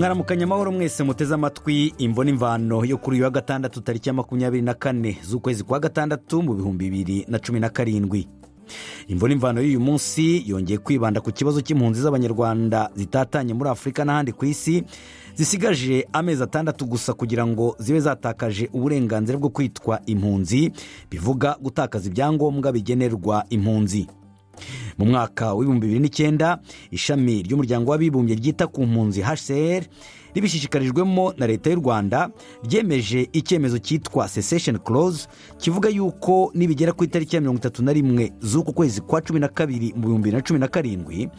mwaramukanye amahoro mwese muteze amatwi imbona imvano yo kuri uyu wa gatandatu tariki ya makumyabiri na kane z'ukwezi kwa gatandatu mu bihumbi bibiri na cumi na karindwi imvura imvano y'uyu munsi yongeye kwibanda ku kibazo cy'impunzi z'abanyarwanda zitatanye muri afurika n'ahandi ku isi zisigaje amezi atandatu gusa kugira ngo zibe zatakaje uburenganzira bwo kwitwa impunzi bivuga gutakaza ibyangombwa bigenerwa impunzi mu mwaka w'ibihumbi bibiri n'icyenda ishami ry'umuryango w'abibumbye ryita ku mpunzi hcr ribishishikarijwemo na leta y'u rwanda ryemeje icyemezo cyitwa sesesheni close kivuga yuko nibigera ku itariki ya mirongo itatu na rimwe z'uku kwezi kwa cumi na kabiri mu bihumbi bibiri na cumi na karindwi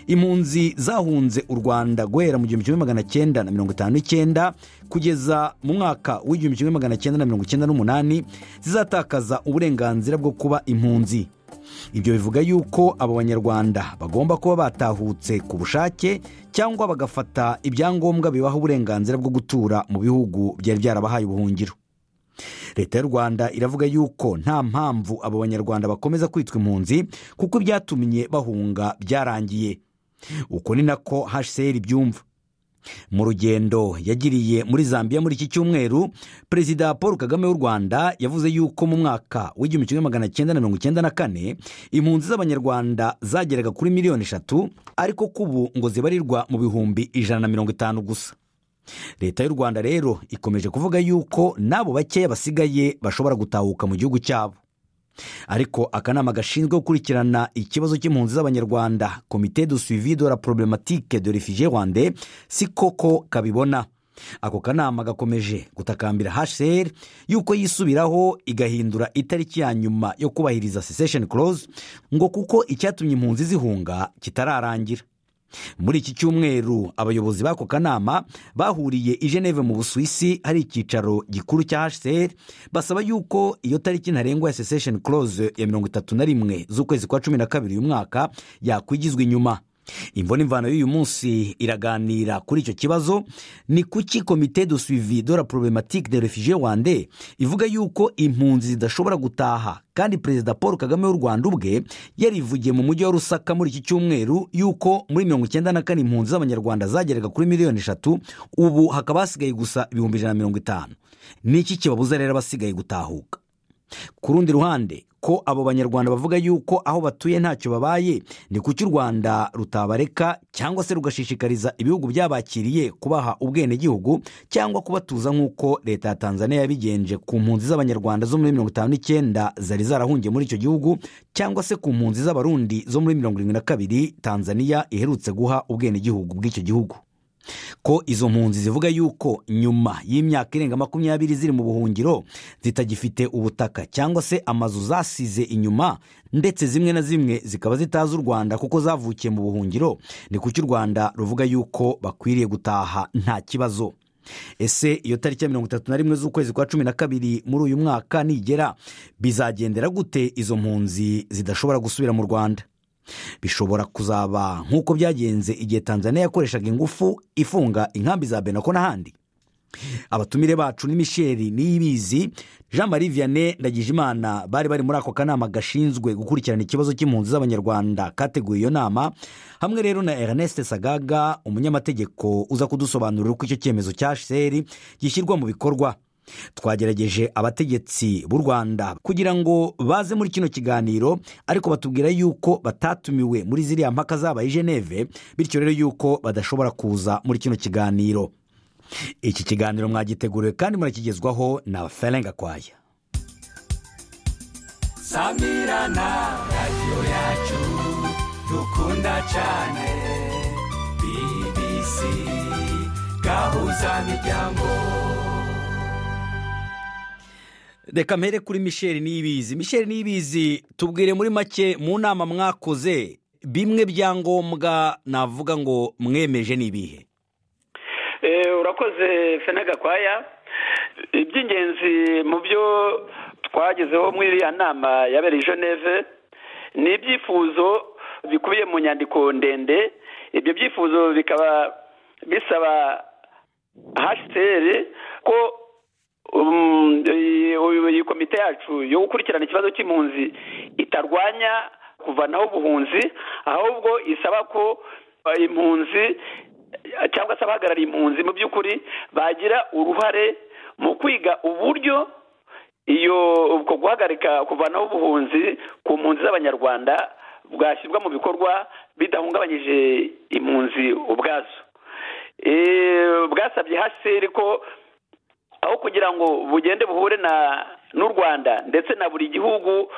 impunzi zahunze u rwanda guhera mu gihumbi kimwe magana cyenda na mirongo itanu n'icyenda kugeza mu mwaka w'igihumbi kimwe magana cyenda na mirongo icyenda n'umunani zizatakaza uburenganzira bwo kuba impunzi ibyo bivuga yuko abo banyarwanda bagomba kuba batahutse ku bushake cyangwa bagafata ibyangombwa bibaha uburenganzira bwo gutura mu bihugu byari byarabahaye ubuhungiro leta y'u rwanda iravuga yuko nta mpamvu abo banyarwanda bakomeza kwitwa impunzi kuko ibyatumye bahunga byarangiye uko ni nako hcr byumva mu rugendo yagiriye muri zambia muri iki cyumweru perezida paul kagame w'u rwanda yavuze yuko mu mwaka w'igihumbi kimwe magana cyenda na mirongo icyenda na kane impunzi z'abanyarwanda zageraga kuri miliyoni eshatu ariko ko ubu ngo zibarirwa mu bihumbi ijana na mirongo itanu gusa leta y'u rwanda rero ikomeje kuvuga yuko n'abo bakeya basigaye bashobora gutahuka mu gihugu cyabo ariko akanama gashinzwe gukurikirana ikibazo cy'impunzi z'abanyarwanda komite du suivi de la problematike de refugee rwande si koko kabibona ako kanama gakomeje gutakambira hcr yuko yisubiraho igahindura itariki ya nyuma yo kubahiriza sesesheni close ngo kuko icyatumye impunzi zihunga kitararangira muri iki cyumweru abayobozi b'ako kanama bahuriye i geneve mu busuwisi hari icyicaro gikuru cya hcr basaba yuko iyo tariki ntarengwa ya sesesheni close ya mirongo itatu na rimwe z'ukwezi kwa cumi na kabiri uyu mwaka yakwigizwa inyuma imvura imvano y'uyu munsi iraganira kuri icyo kibazo ni kuki komite de suivi de la problematike de refugee rwande ivuga yuko impunzi zidashobora gutaha kandi perezida paul kagame w'u rwanda ubwe yarivugiye mu mujyi wa rusaka muri iki cyumweru yuko muri mirongo icyenda na kane impunzi z'abanyarwanda zageraga kuri miliyoni eshatu ubu hakaba hasigaye gusa ibihumbi ijana na mirongo itanu ni iki kibabuza rero abasigaye gutahuka ku rundi ruhande ko abo banyarwanda bavuga yuko aho batuye ntacyo babaye ni kuki u rwanda rutabareka cyangwa se rugashishikariza ibihugu byabakiriye kubaha ubwenegihugu cyangwa kubatuza nk'uko leta ya tanzania yabigenje ku mpunzi z'abanyarwanda zo muri mirongo itanu n'icyenda zari zarahungiye muri icyo gihugu cyangwa se ku mpunzi z'abarundi zo muri mirongo irindwi na kabiri tanzania iherutse guha ubwenegihugu bw'icyo gihugu ko izo mpunzi zivuga yuko nyuma y'imyaka irenga makumyabiri ziri mu buhungiro zitagifite ubutaka cyangwa se amazu zasize inyuma ndetse zimwe na zimwe zikaba zitazi u rwanda kuko zavukiye mu buhungiro ni kuki u rwanda ruvuga yuko bakwiriye gutaha nta kibazo ese iyo tariki ya mirongo itatu na rimwe z'ukwezi kwa cumi na kabiri muri uyu mwaka nigera bizagendera gute izo mpunzi zidashobora gusubira mu rwanda bishobora kuzaba nk'uko byagenze igihe tanzania yakoreshaga ingufu ifunga inkambi za benako n'ahandi abatumire bacu ni misheli niyibizi jean marie vianney ndagijimana bari bari muri ako kanama gashinzwe gukurikirana ikibazo cy'impunzi z'abanyarwanda kateguye iyo nama hamwe rero na ernest sagaga umunyamategeko uza kudusobanurira uko icyo cyemezo cya hcr gishyirwa mu bikorwa twagerageje abategetsi b'u rwanda kugira ngo baze muri kino kiganiro ariko batubwira yuko batatumiwe muri ziriya mpaka zabaye i geneve bityo rero yuko badashobora kuza muri kino kiganiro iki kiganiro mwagiteguriwe kandi murakigezwaho na ferenga kwaya samirana radiyo yacu dukunda cyane bbc gahuza miryango reka mpere kuri misheli niyibizi misheli niyibizi tubwire muri make mu nama mwakoze bimwe byangombwa navuga ngo mwemeje n'ibihe urakoze fene gakwaya iby'ingenzi mu byo twagezeho muri iriya nama yabereye geneve ni ibyifuzo bikubiye mu nyandiko ndende ibyo byifuzo bikaba bisaba hasiteri ko iyi komite yacu yo gukurikirana ikibazo cy'impunzi itarwanya kuvanaho ubuhunzi ahubwo isaba ko impunzi cyangwa se abahagarariye impunzi mu by'ukuri bagira uruhare mu kwiga uburyo iyo ubwo guhagarika kuvanaho ubuhunzi ku mpunzi z'abanyarwanda bwashyirwa mu bikorwa bidahungabanyije impunzi ubwazo bwasabye hcr ko aho kugira ngo bugende buhure na n'u rwanda ndetse na buri gihugu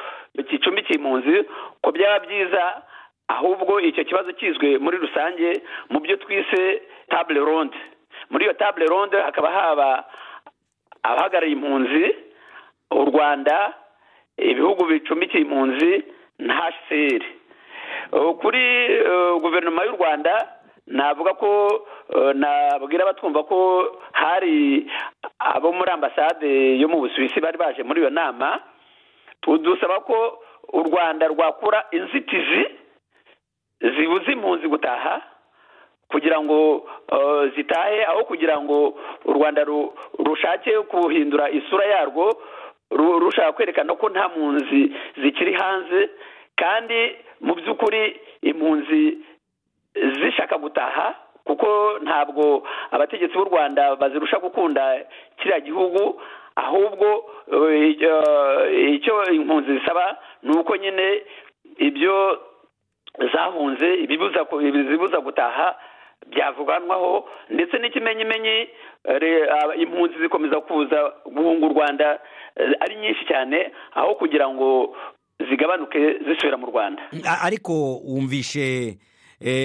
gicumbikiye impunzi ko byaba byiza ahubwo icyo kibazo kizwe muri rusange mu byo twise tabule ronde muri iyo tabule ronde hakaba haba abahagarariye impunzi u rwanda ibihugu bicumbikiye impunzi na hcr kuri guverinoma y'u rwanda navuga ko nabwira abatwumva ko hari abo muri ambasade yo mu busuwisi bari baje muri iyo nama tudusaba ko u rwanda rwakura inzitizi zibuze impunzi gutaha kugira ngo zitahe aho kugira ngo u rwanda rushake guhindura isura yarwo rushaka kwerekana ko nta mpunzi zikiri hanze kandi mu by'ukuri impunzi zishaka gutaha kuko ntabwo abategetsi b'u rwanda bazirusha gukunda kiriya gihugu ahubwo icyo impunzi zisaba ni uko nyine ibyo zahunze ibizibuza gutaha byavuganwaho ndetse n'ikimenyimenyi impunzi zikomeza kuza guhunga u rwanda ari nyinshi cyane aho kugira ngo zigabanuke zisubira mu rwanda ariko wumvishe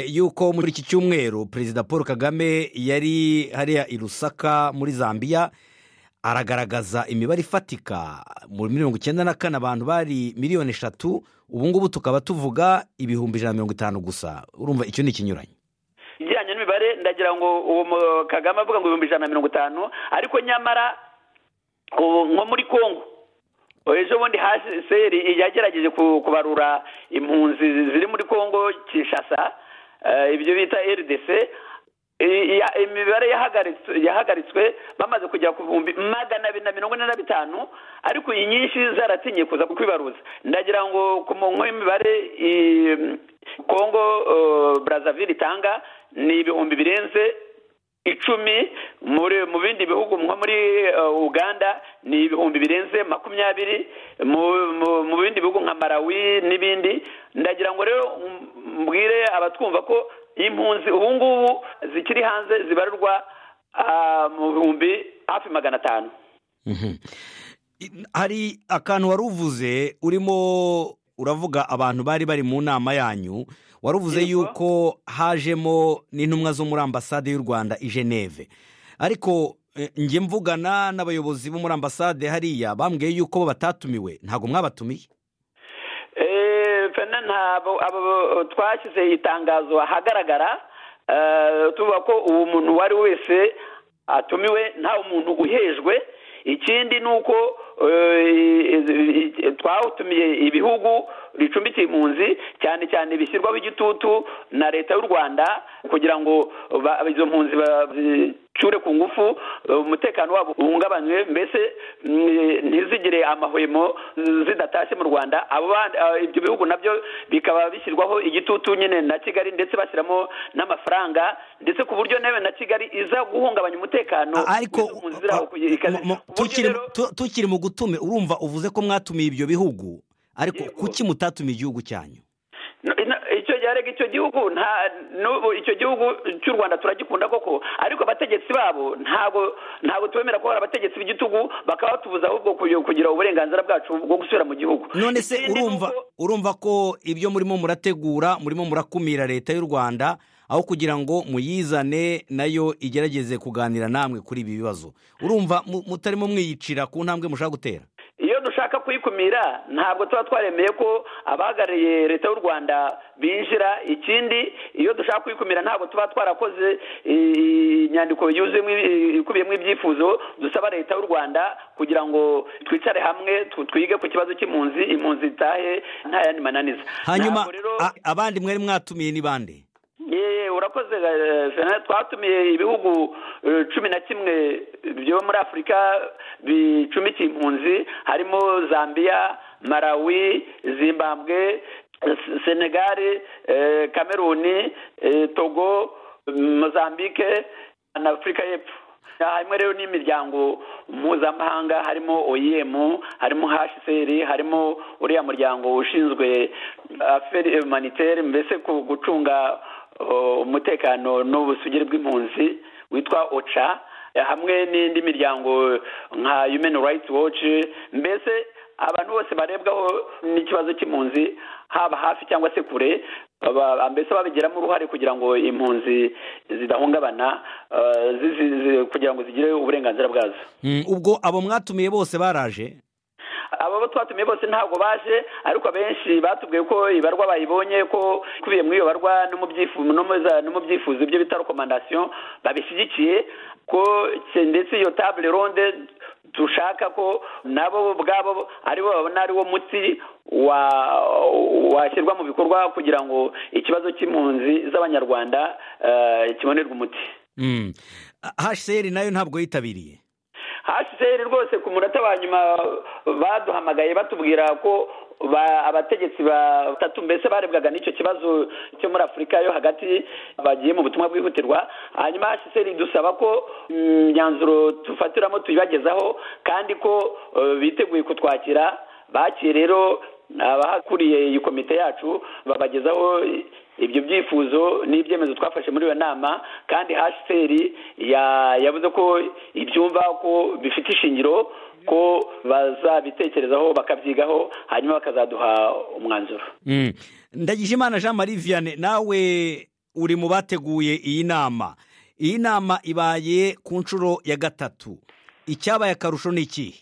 yuko muri iki cyumweru perezida paul kagame yari hariya i rusaka muri zambia aragaragaza imibare ifatika muri mirongo icyenda na kane abantu bari miliyoni eshatu ubu ngubu tukaba tuvuga ibihumbi ijana na mirongo itanu gusa urumva icyo ni ikinyuranye ijyanye n'imibare ndagira ngo uwo kagame avuga ngo ibihumbi ijana na mirongo itanu ariko nyamara nko muri kongo ejo bundi haseri yagerageje kubarura impunzi ziri muri kongo kinshasa ibyo bita rdc imibare yahagaritswe bamaze kugera ku bihumbi magana abiri na mirongo ine na bitanu ariko iyi nyinshi zaratinye kuza kwibaruza ndagira ngo ku murongo w'imibare kongo brazzaville itanga ni ibihumbi birenze icumi mu bindi bihugu nko muri uganda ni ibihumbi birenze makumyabiri mu bindi bihugu nka marawi n'ibindi ndagira ngo rero mbwire abatwumva ko impunzi ubu ngubu zikiri hanze zibarurwa mu bihumbi hafi magana atanu hari akantu wari uvuze urimo uravuga abantu bari bari mu nama yanyu waruvuze yuko hajemo n'intumwa zo muri ambasade y'u rwanda i geneve ariko njye mvugana n'abayobozi bo muri ambasade hariya bambwiye yuko batatumiwe ntabwo mwabatumiye twashyize itangazo ahagaragara tuvuga ko uwo muntu uwo ari wese atumiwe nta muntu uhejwe ikindi ni uko twawutumiye ibihugu bicumbikiye impunzi cyane cyane bishyirwaho igitutu na leta y'u rwanda kugira ngo izo mpunzi bazicure ku ngufu umutekano wabo uhungabanywe mbese ntizigire amahwemo zidatashye mu rwanda ibyo bihugu nabyo bikaba bishyirwaho igitutu nyine na kigali ndetse bashyiramo n'amafaranga ndetse ku buryo nawe na kigali iza guhungabanya umutekano ariko tukiri mu gutume urumva uvuze ko mwatumiye ibyo bihugu ariko kuki mutatumiye igihugu cyanyu icyo yarega icyo gihugu nta n'ubu icyo gihugu cy'u rwanda turagikunda koko ariko abategetsi babo ntabwo ntabwo tubemera ko hari abategetsi b'igitugu bakaba batubuza ahubwo kugira uburenganzira bwacu bwo gusubira mu gihugu none se urumva urumva ko ibyo murimo murategura murimo murakumira leta y'u rwanda aho kugira ngo muyizane nayo igerageze kuganira namwe kuri ibi bibazo urumva mutarimo mwiyicira ku ntambwe mushaka gutera iyo dushaka kuyikumira ntabwo tuba twaremeye ko abahagarariye leta y'u rwanda binjira ikindi iyo dushaka kuyikumira ntabwo tuba twarakoze inyandiko ikubiyemo ibyifuzo dusaba leta y'u rwanda kugira ngo twicare hamwe twige ku kibazo cy'impunzi impunzi zitahe nta yandi mananiza hanyuma abandi mwari mwatumiye ni bande urakoze twatumiye ibihugu cumi na kimwe byo muri afurika bicumikiye impunzi harimo zambia marawi zimbabwe senegali kameruni togo mozambique na afurika y'epfo harimo rero n'imiryango mpuzamahanga harimo oem harimo hcr harimo uriya muryango ushinzwe aferi humanitere mbese ku gucunga uh, umutekano n'ubusugire bw'impunzi witwa oca hamwe n'indi miryango nka human rights watch mbese abantu bose barebwaho n'ikibazo cy'impunzi haba hafi cyangwa se kure Aba- mbese babigiramo uruhare kugira ngo impunzi zidahungabana uh, zizi- zi- kugira ngo zigire uburenganzira bwazo Mm, ubwo abo mwatumiye bose baraje abo bo twatumiye bose ntabwo baje ariko abenshi batubwiye ko ibarwa bayibonye ko ikubiye muri iyo barwa no mu byifu- no mu za- no mu byifuzo ibyo bita rekomandasiyo babishyigikiye ko ke- ndetse iyo table ronde dushaka ko nabo ubwabo aribo babona ariwo muti wa washyirwa mu bikorwa kugira ngo ikibazo cy'impunzi z'abanyarwanda eh, kibonerwe umuti Mm. hcr nayo ntabwo yitabiriye hcr rwose ku munota wa nyuma baduhamagaye batubwira ko ba- abategetsi batatu mbese barebwaga n'icyo kibazo cyo muri afurika yo hagati bagiye mu butumwa bwihutirwa hanyuma hcr dusaba ko imyanzuro dufatiramo tuyibagezaho kandi ko eh, biteguye kutwakira bakire rero abahakuriye iyi komite yacu babagezaho ibyo byifuzo n'ibyemezo twafashe muri iyo nama kandi hcr ya- yavuze ko ibyumva ko bifite ishingiro ko bazabitekerezaho bakabyigaho hanyuma bakazaduha umwanzuro Mm. ndagijimana jean marie vianney nawe uri mu bateguye iyi nama iyi nama ibaye ku nshuro ya gatatu icyabaye akarusho ni ikihe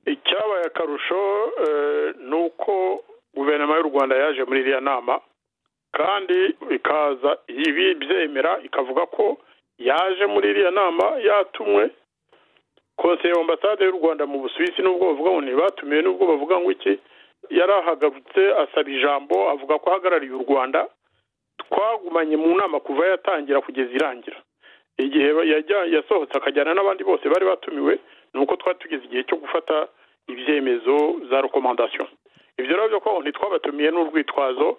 icyabaye akarusho eh, ni uko guverinoma y'u rwanda yaje muri iriya nama kandi ikaza ibibyemera ikavuga ko yaje muri iriya nama yatumwe konseye ambasade y'u rwanda mu busuwisi n'ubwo bavuga ngo ntibatumiwe n'ubwo bavuga ngo iki yarahagabutse asaba ijambo avuga ko ahagarariye u rwanda twagumanye mu nama kuva yatangira kugeza irangira igihe ba- yajya- yasohotse akajyana n'abandi bose bari batumiwe ni uko twari tugeze igihe cyo gufata ibyemezo za rekomandasiyo ibyo rero byo ko ntitwabatumiye n'urwitwazo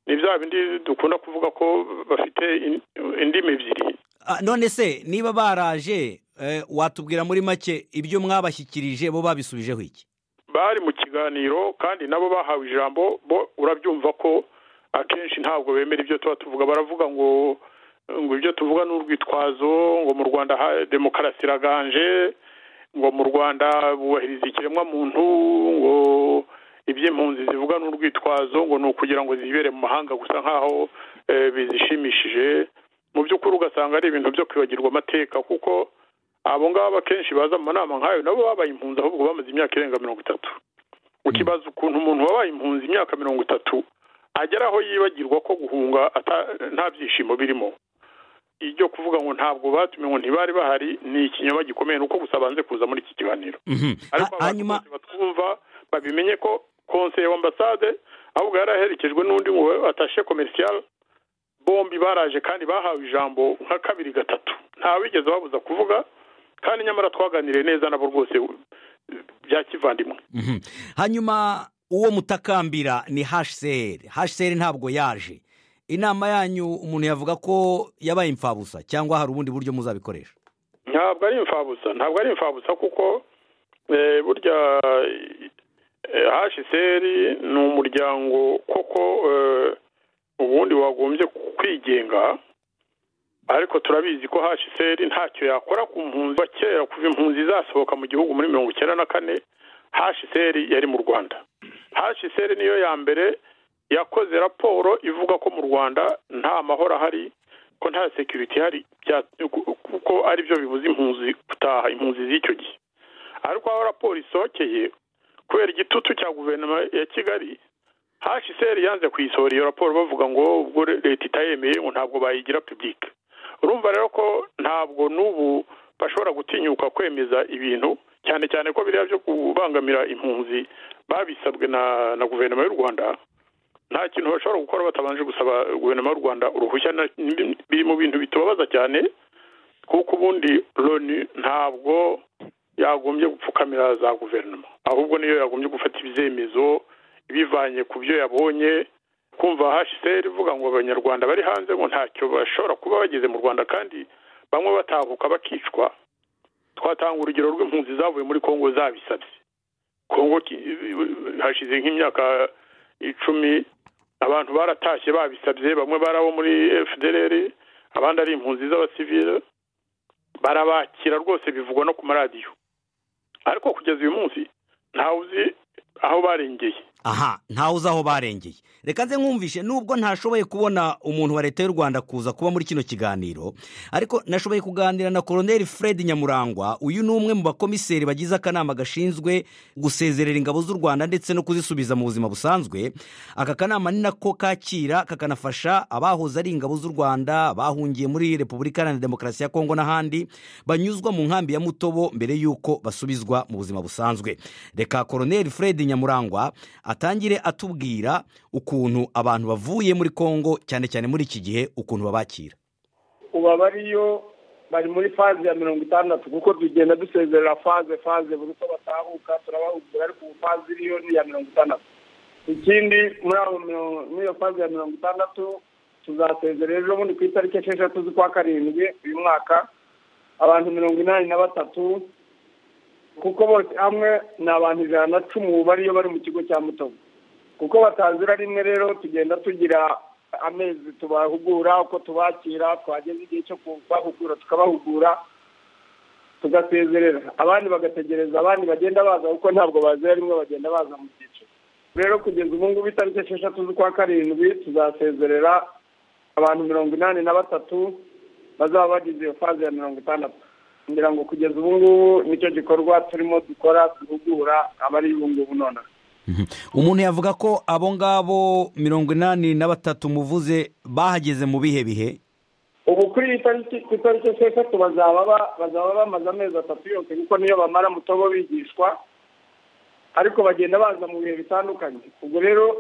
ni bya bindi dukunda kuvuga ko bafite in- indimi ebyiri Ah, none se niba baraje eh, watubwira muri make ibyo mwabashyikirije bo babisubijeho iki bari mu kiganiro kandi nabo bahawe ijambo bo urabyumva ko akenshi ntabwo bemera ibyo tuba tuvuga baravuga ngo ngo ibyo tuvuga ni urwitwazo ngo mu rwanda ha- demokarasi iraganje ngo mu rwanda bubahiriza ikiremwamuntu ngo iby'impunzi zivuga ni urwitwazo ngo ni ukugira ngo zibere mu mahanga gusa nk'aho eh, bizishimishije mu by'ukuri ugasanga ari ibintu byo kwibagirwa amateka kuko abo ngabo akenshi baza mu nama nk'ayo nabo babaye impunzi ahubwo bamaze imyaka irenga mirongo itatu ukibaza ukuntu umuntu wabaye impunzi imyaka mirongo itatu agera aho yibagirwa ko guhunga ata- nta byishimo birimo ibyo kuvuga ngo ntabwo batumiwe ngo ntibari bahari ni ikinyoma gikomeye ni uko gusa banze kuza muri iki kiganiro Mhm. ariko Ha- abantu hanyuma bose batwumva babimenye ko konseye w'ambasade ahubwo yari aherekejwe n'undi ngo atashe komerisiyal bombi baraje kandi bahawe ijambo nka kabiri gatatu nta wigeze babuza kuvuga kandi nyamara twaganiriye neza nabo rwose eh, bya kivandimwe Mhm. hanyuma uwo mutakambira ni hcr hcr ntabwo yaje inama yanyu umuntu yavuga ko yabaye imfabusa cyangwa hari ubundi buryo muzabikoresha ntabwo ari imfabusa ntabwo ari imfabusa kuko eh, burya eh, hcr ni umuryango koko eh, ubundi wagombye kwigenga ariko turabizi ko hcr ntacyo yakora ku mpunzi kuva kera kuva impunzi zasohoka mu gihugu muri mirongo icyenda na kane hcr yari mu rwanda hcr niyo ya mbere yakoze raporo ivuga ko mu rwanda nta mahoro ahari ko nta security ihari bya- ku- kuko ari byo bibuza impunzi gutaha impunzi z'icyo gihe ariko aho raporo isohokeye kubera igitutu cya guverinoma ya kigali hcr yanze kuyisohora iyo raporo bavuga ngo ubwo leta itayemeye ngo ntabwo bayigira public urumva rero ko ntabwo n'ubu bashobora gutinyuka kwemeza ibintu cyane cyane ko biriya byo kubangamira impunzi babisabwe na na guverinoma y'u rwanda nta kintu bashobora gukora batabanje gusaba guverinoma y'u rwanda uruhushya na- ni- biri mu bintu bitubabaza cyane kuko ubundi loni ntabwo yagombye gupfukamira za guverinoma ahubwo niyo yagombye gufata ibyemezo ibivanye ku byo yabonye kumva hashiseri ivuga ngo abanyarwanda bari hanze ngo ntacyo bashobora kuba bageze mu rwanda kandi bamwe batahuka bakicwa twatanga urugero rw'impunzi zavuye muri congo zabisabye congo hashize nk'imyaka icumi abantu baratashye babisabye bamwe bari abo muri fdr abandi ari impunzi z'abasivile barabakira rwose bivugwa no ku maradiyo ariko kugeza uyu munsi ntawe uzi aho barengeye aha ntawe uzi aho barengeye reka nze nkumvishe nubwo ntashoboye kubona umuntu wa leta y'u rwanda kuza kuba muri kino kiganiro ariko nashoboye kuganira na koroneri fred nyamurangwa uyu ni umwe mu bakomiseri bagize akanama gashinzwe gusezerera ingabo z'u rwanda ndetse no kuzisubiza mu buzima busanzwe aka kanama ni nako kakira kakanafasha abahoze ari ingabo z'u rwanda bahungiye muri repubulika iharanira demokarasi ya kongo n'ahandi banyuzwa mu nkambi ya mutobo mbere y'uko basubizwa mu buzima busanzwe reka koroneri fred nyamurangwa atangire atubwira ukuntu abantu bavuye muri congo cyane cyane muri iki gihe ukuntu babakira ubu abariyo bari muri faze ya mirongo itandatu kuko tugenda dusezerera faze faze buri uko batahuka turabahugura ariko ubu faze iriyo ni iya mirongo itandatu ikindi muri iyo faze ya mirongo itandatu tuzasezerera ejo bundi ku itariki esheshatu z'ukwa karindwi uyu mwaka abantu mirongo inani na batatu kuko bose hamwe ni abantu ijana na cumi bariyo bari mu kigo cya mutobo kuko batazira rimwe rero tugenda tugira amezi tubahugura uko tubakira twageza igihe cyo kubahugura tukabahugura tugasezerera abandi bagategereza abandi bagenda baza kuko ntabwo bazira rimwe bagenda baza mu byiciro rero kugeza ubu ngubu itariki esheshatu z'ukwa karindwi tuzasezerera abantu mirongo inani na batatu bazaba bagize iyo faze ya mirongo itandatu ngira ngo kugeza ubu ngubu nicyo gikorwa turimo dukora duhugura abari ubu ngubu nonaha umuntu yavuga ko abo ngabo mirongo inani na batatu muvuze bahageze mu bihe bihe ubu kuri iyi tariki ku itariki esheshatu bazaba bamaze amezi atatu yose kuko niyo bamara mutobo bigishwa ariko bagenda baza mu bihe bitandukanye ubwo rero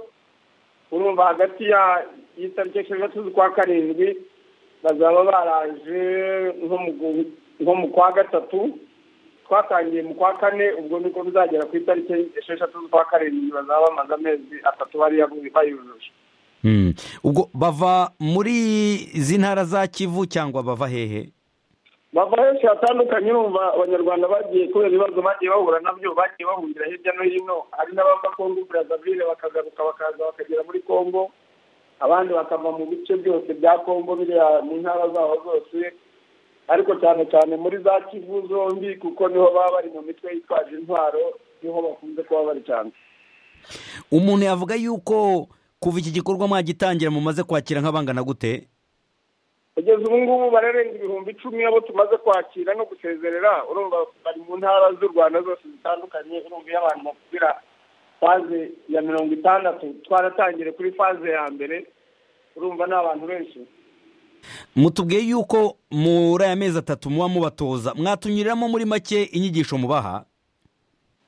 urumva hagati y'itariki esheshatu z'ukwa karindwi bazaba baraje nko mu nko mu kwa gatatu twatangiye mu kwa kane ubwo niko bizagera ku itariki esheshatu z'ukwa karindwi bazaba bamaze amezi atatu bariya bayujuje ubwo bava muri izi ntara za kivu cyangwa bava hehe bava henshi hatandukanye urumva abanyarwanda bagiye kubera ibibazo bagiye bahura nabyo bagiye bahurira hirya no hino hari n'abava kongo burazavire bakagaruka bakaza bakagera muri kongo abandi bakava mu bice byose bya kongo biriya mu ntara zaho zose ariko cyane cyane muri za kivu zombi kuko niho baba bari mu mitwe yitwaje intwaro niho bakunze kuba bari cyane umuntu yavuga yuko kuva iki gikorwa mwagitangira mumaze kwakira nk'abangana gute kugeza ubu ngubu bararenga ibihumbi icumi abo tumaze kwakira no gusezerera urumva bari mu ntara z'u rwanda zose zitandukanye urumva iyo abantu bakubwira faze ya mirongo itandatu twaratangire kuri faze ya mbere urumva ni abantu benshi mutubwiye yuko muri aya mezi atatu muba mubatoza mwatunyuriramo muri make inyigisho mubaha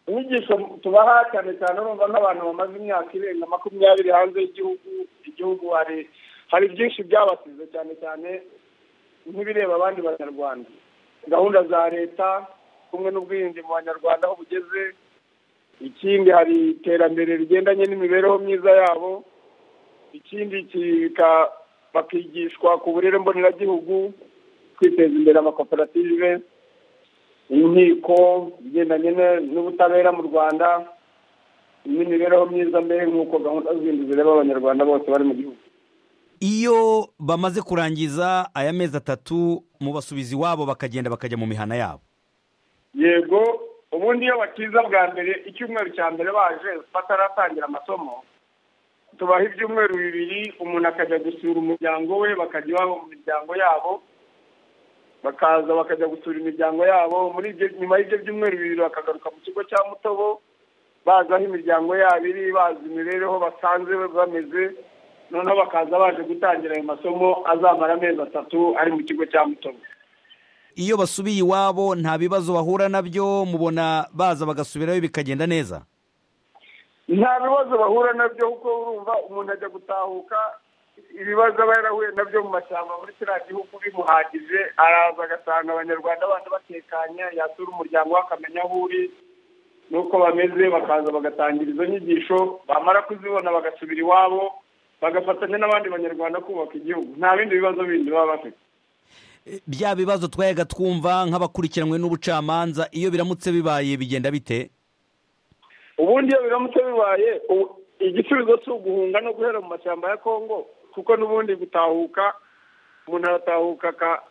inyigisho tubaha cyane cyane urumva nk'abantu bamaze imyaka irenga makumyabiri hanze y'igihugu igihugu hari hari byinshi byabasize cyane cyane nk'ibireba abandi banyarwanda gahunda za leta kumwe n'ubwirinzi mu banyarwanda aho bugeze ikindi hari iterambere rigendanye n'imibereho myiza yabo ikindi kika bakigishwa ku burere mboneragihugu kwiteza imbere amakoperative inkiko igendanye n'ubutabera mu rwanda n'imibereho myiza mbere nk'uko gahunda zindi zireba abanyarwanda bose bari mu gihugu iyo bamaze kurangiza aya mezi atatu mubasubiza iwabo bakagenda bakajya mu mihana yabo yego ubundi iyo bakiza bwa mbere icyumweru cya mbere baje bataratangira amasomo tubaha ibyumweru bibiri umuntu akajya gusura umuryango we bakajya iwabo mu miryango yabo bakaza bakajya gusura imiryango yabo muri nyuma y'ibyo byumweru bibiri bakagaruka mu kigo cya mutobo bazi aho imiryango yabo iri bazi imibereho basanze bameze noneho bakaza baje gutangira ayo masomo azamara amezi atatu ari mu kigo cya mutobo iyo basubiye iwabo nta bibazo bahura nabyo mubona baza bagasubirayo bikagenda neza nta bibazo bahura nabyo kuko urumva umuntu ajya gutahuka ibibazo aba yarahuye nabyo mu mashyamba muri kiriya gihugu bimuhagije araza agasanga abanyarwanda bandi batekanye yasura umuryango we akamenya aho uri n'uko bameze bakaza bagatangira izo nyigisho bamara kuzibona bagasubira iwabo bagafatanya n'abandi banyarwanda kubaka igihugu nta bindi bibazo bindi baba bafite bya bibazo twayaga twumva nk'abakurikiranwe n'ubucamanza iyo biramutse bibaye bigenda bite ubundi iyo biramutse bibaye ubu- igisubizo si uguhunga no guhera mu mashyamba ya kongo kuko n'ubundi gutahuka umuntu aratahuka aka-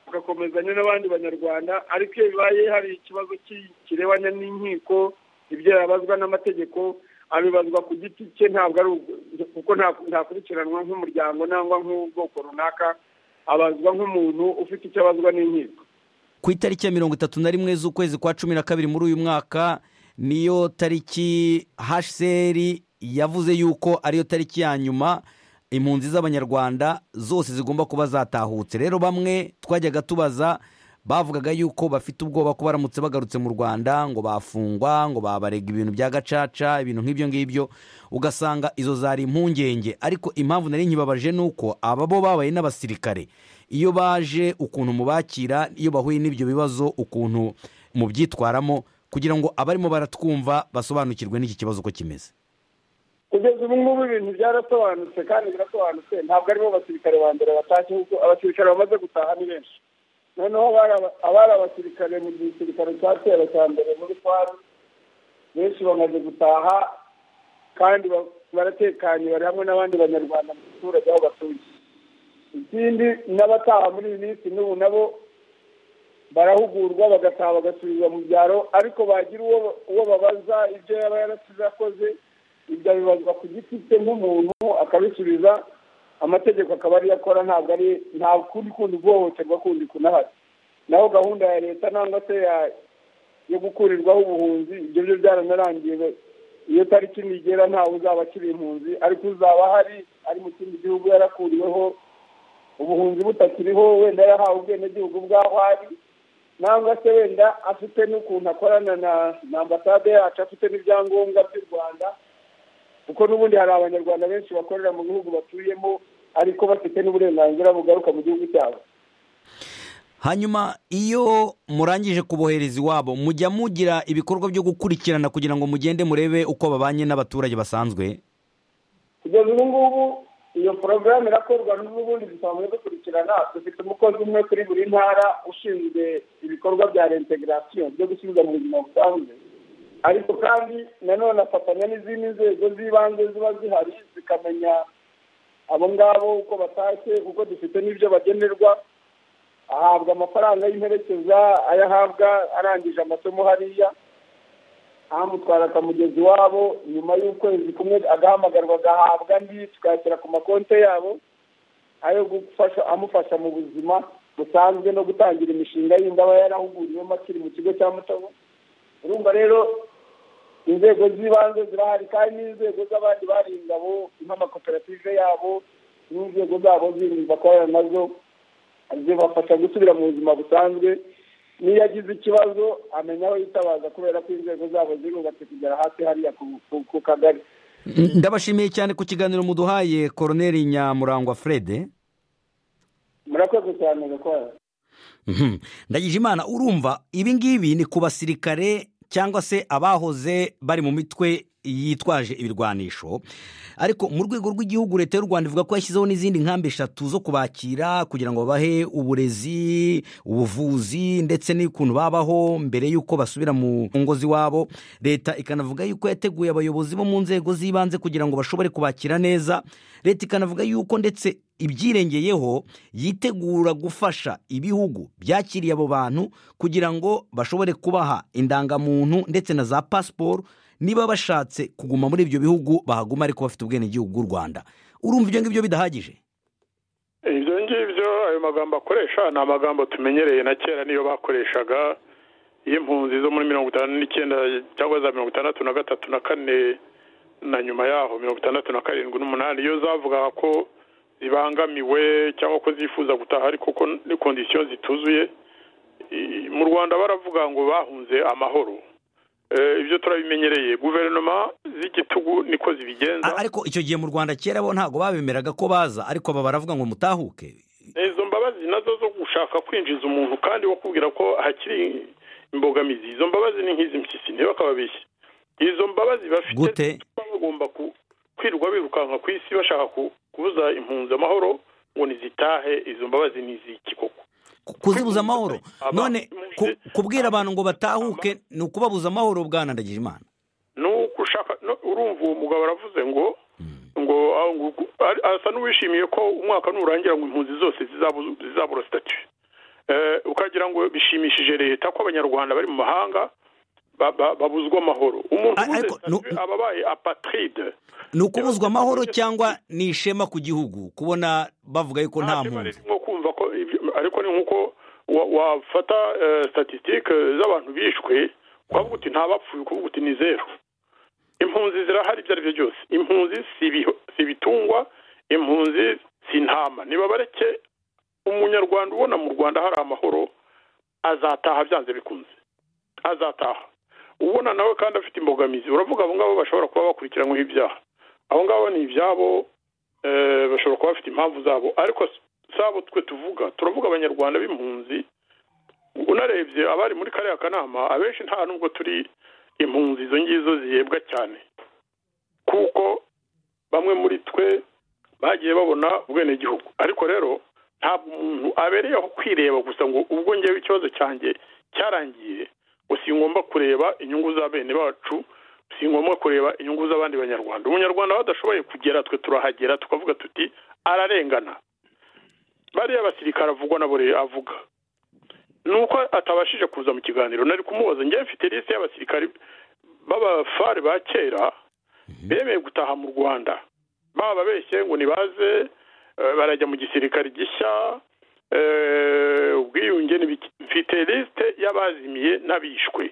agakomezanya n'abandi banyarwanda ariko iyo bibaye hari ikibazo ki- kirebanye n'inkiko ibyo yabazwa n'amategeko abibazwa ku giti cye ntabwo ari ugu- kuko nta- ntakurikiranwa nk'umuryango cyangwa nk'ubwoko runaka abazwa nk'umuntu ufite icyo abazwa n'inkiko ku itariki ya mirongo itatu na rimwe z'ukwezi kwa cumi na kabiri muri uyu mwaka niyo tariki hsr yavuze yuko ariyo tariki ya nyuma impunzi z'abanyarwanda zose zigomba kuba zatahutse rero bamwe twajyaga tubaza bavugaga yuko bafite ubwoba ko baramutse bagarutse mu rwanda ngo bafungwa ngo babarega ibintu bya gacaca ibintu nk'ibyo ngibyo ugasanga izo zari impungenge ariko impamvu nari nkibabaje ni uko aba bo babaye n'abasirikare iyo baje ukuntu mubakira iyo bahuye n'ibyo bibazo ukuntu mubyitwaramo kugira ngo abarimo baratwumva basobanukirwe n'iki kibazo uko kimeze kugeza ubu ngubu ibintu byarasobanutse kandi birasobanutse ntabwo aribo basirikare ba mbere batashye kuko abasirikare bamaze gutaha ni benshi noneho abari aba- abari abasirikare mu gisirikare cya kera cya mbere muri twari benshi bamaze gutaha kandi ba- baratekanye bari hamwe n'abandi banyarwanda mu giturage aho batuye ikindi n'abataha muri iyi minsi n'ubu nabo barahugurwa bagataha bagasubizwa mu byaro ariko bagira uwo uwo babaza ibyo yaba yarasize akoze ibyo abibazwa ku giti cye nk'umuntu akabisubiza amategeko akaba ariyo akora ntabwo ari nta kundi kundi guhohoterwa kundi kunahari naho gahunda ya leta nangwa se ya- yo gukurirwaho ubuhunzi ibyo byo byaranarangiye be- iyo tariki nigera ntawe uzaba akiri impunzi ariko uzaba ahari ari mu kindi gihugu yarakuriweho ubuhunzi butakiriho wenda yarahawe ubwenegihugu bw'aho ari nangwa se wenda afite n'ukuntu akorana na na ambasade yacu afite n'ibyangombwa by'u rwanda kuko n'ubundi hari abanyarwanda benshi bakorera mu bihugu batuyemo ariko bafite n'uburenganzira bugaruka mu gihugu cyabo hanyuma iyo murangije kubohereza iwabo mujya mugira ibikorwa byo gukurikirana kugira ngo mugende murebe uko babanye n'abaturage basanzwe kugeza ubu ngubu iyo porogaramu irakorwa n'ubundi dusanzwe dukurikirana dufite umukozi umwe kuri buri ntara ushinzwe ibikorwa bya reintegration byo gusubiza mu buzima busanzwe ariko kandi nanone afatanya n'izindi nzego z'ibanze ziba zihari zikamenya abo ngabo uko batashye kuko dufite n'ibyo bagenerwa ahabwa amafaranga y'imperekeza ayo ahabwa arangije amasomo hariya ahamutwara akamugeza iwabo nyuma y'ukwezi kumwe agahamagarwa agahabwa andi tukayashyira ku makonti yabo ayo gufasha amufasha mu buzima busanzwe no gutangira imishinga yindi aba yarahuguriwemo akiri mu kigo cya mutobo urumva rero inzego z'ibanze zirahari kandi n'inzego z'abandi bari ingabo nk'amakoperative yabo n'inzego zabo zindi bakorana nazo zibafasha gusubira mu buzima busanzwe n'iyo agize ikibazo amenya aho yitabaza kubera ko inzego zabo zirubatse kugera hasi hariya ku- ku- ku kagari ndabashimiye cyane ku kiganiro muduhaye koroneri nyamurangwa frede murakoze cyane gakora Mhm. ndagije imana urumva ibi ngibi ni ku basirikare cyangwa se abahoze bari mu mitwe yitwaje ibirwanisho ariko mu rwego rw'igihugu leta y'u rwanda ivuga ko yashyizeho n'izindi nkambi eshatu zo kubakira kugira ngo babahe uburezi ubuvuzi ndetse n'ukuntu babaho mbere y'uko basubira mu ngo z'iwabo leta ikanavuga yuko yateguye abayobozi bo mu nzego z'ibanze kugira ngo bashobore kubakira neza leta ikanavuga yuko ndetse ibyirengeyeho yitegura gufasha ibihugu byakiriye abo bantu kugira ngo bashobore kubaha indangamuntu ndetse na za pasiporo niba bashatse kuguma muri ibyo bihugu bahaguma ariko bafite ubwenegihugu bw'u rwanda urumva ibyo ngibyo bidahagije ibyo ngibyo ayo magambo akoresha ni amagambo tumenyereye na kera niyo bakoreshaga iyo impunzi zo muri mirongo itanu n'icyenda cyangwa za mirongo itandatu na gatatu na kane na nyuma yaho mirongo itandatu na karindwi n'umunani iyo zavugaga ko zibangamiwe cyangwa ko zifuza gutaha ariko ko ni kondisiyo zituzuye i- mu rwanda baravuga ngo bahunze amahoro Eh, ibyo turabimenyereye guverinoma z'igitugu niko zibigenza A- ariko icyo gihe mu rwanda kera bo ntabwo babemeraga ko baza ariko aba baravuga ngo mutahuke izo mbabazi nazo zo gushaka kwinjiza umuntu kandi bakubwira ko hakiri imbogamizi izo mbabazi ni nk'izi mpyisi ntibakababeshye izo mbabazi bafite Gute? zituma bagomba ku- kwirirwa birukanka ku isi bashaka ku- kubuza impunzi amahoro ngo ntizitahe izo mbabazi ni iziki koko kuzibuza amahoro Aba- none ku- kubwira abantu ngo batahuke ni ukubabuza amahoro bwana ndagijimana ni uko ushaka no- urumva uwo mugabo aravuze ngo ngo ah, ngo uku- ari- asa n'uwishimiye ko umwaka nurangira ngo impunzi zose zizabu- zizabura sitati ukagira ngo bishimishije leta ko abanyarwanda bari mu mahanga ba- ba- babuzwa amahoro umuntu A- ubuze ariko nu- statue aba abaye apatride ni ukubuzwa amahoro cyangwa ni ishema ku gihugu kubona bavuga yuko nta Ntacyo mpunzi bari nko kumva ko ibyo- ariko ni nk'uko wa- wafata eh, statistique z'abantu bishwe ukavuga uti nta bapfuye ukavuga uti ni zeru impunzi zirahari ibyo ari byo byose impunzi si ibiho- si ibitungwa impunzi si intama niba bareke umunyarwanda ubona mu rwanda hari amahoro azataha byanze bikunze azataha ubona nawe kandi afite imbogamizi uravuga abo ngabo bashobora kuba bakurikiranyweho ibyaha abo ngabo ni ibyabo eh, bashobora kuba bafite impamvu zabo ariko s- sabo twe tuvuga turavuga abanyarwanda b'impunzi unarebye abari muri kariya kanama abenshi nta nubwo turi impunzi izo ngizo zihebwa cyane kuko bamwe muri twe bagiye babona ubwenegihugu ariko rero ntabwo umuntu abereyeho kwireba gusa ngo ubwo ngewe ikibazo cyanjye cyarangiye ngo si ngombwa kureba inyungu za bene bacu si ngombwa kureba inyungu z'abandi banyarwanda umunyarwanda aho adashoboye kugera twe turahagera tukavuga tuti ararengana bariya basirikare avugwa nabo rero avuga ni uko atabashije kuza mu kiganiro nari kumubaza njyewe mfite lisite y'abasirikare b'abafari ba kera bemeye gutaha mu rwanda bababeshye ngo nibaze eh, barajya mu gisirikare gishya eh, ubwiyunge n'ibiki. mfite lisite y'abazimiye n'abishwe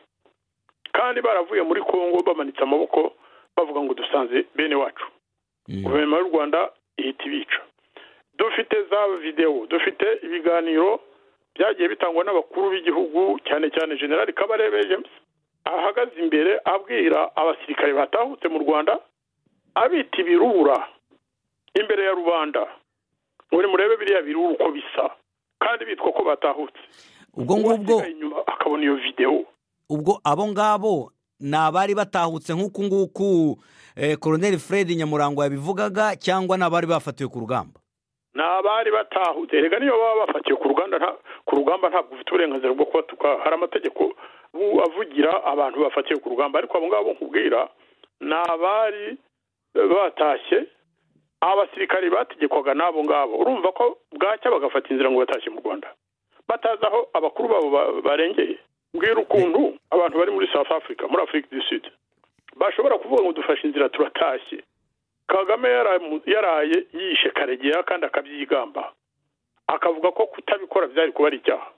kandi baravuye muri kongo bamanitse amaboko bavuga ngo dusanze bene wacu guverinoma y'u rwanda ihita ibica dufite za videwo dufite ibiganiro byagiye bitangwa n'abakuru b'igihugu cyane cyane generali kabarebe james ahagaze imbere abwira abasirikare batahutse mu rwanda abita ibirura imbere ya rubanda ngo nimurebe biriya birura uko bisa kandi bitwa ko batahutse ubwo ngubwo Uwasigaye inyuma akabona iyo videwo ubwo abo ngabo ni abari batahutse nk'uku nguku eh, koroneri fred nyamurango yabivugaga cyangwa ni abari bafatiwe ku rugamba ni abari batahutse erega niyo baba bafatiwe ku ruganda nta ku rugamba ntabwo ufite uburenganzira bwo kubatuka hari amategeko bu- avugira abantu bafatiwe ku rugamba ariko abo ngabo nkubwira ni abari batashye abasirikari bategekwaga n'abo ngabo urumva ko bwacya bagafata inzira ngo batashye mu rwanda batazi aho abakuru babo ba- barengeye mbwira ukuntu abantu bari muri south africa muri afurika du sud bashobora kuvuga ngo dufashe inzira turatashye kagame yaramu- yaraye yishe karegeya kandi akabyigamba akavuga ko kutabikora byari kuba ari icyaha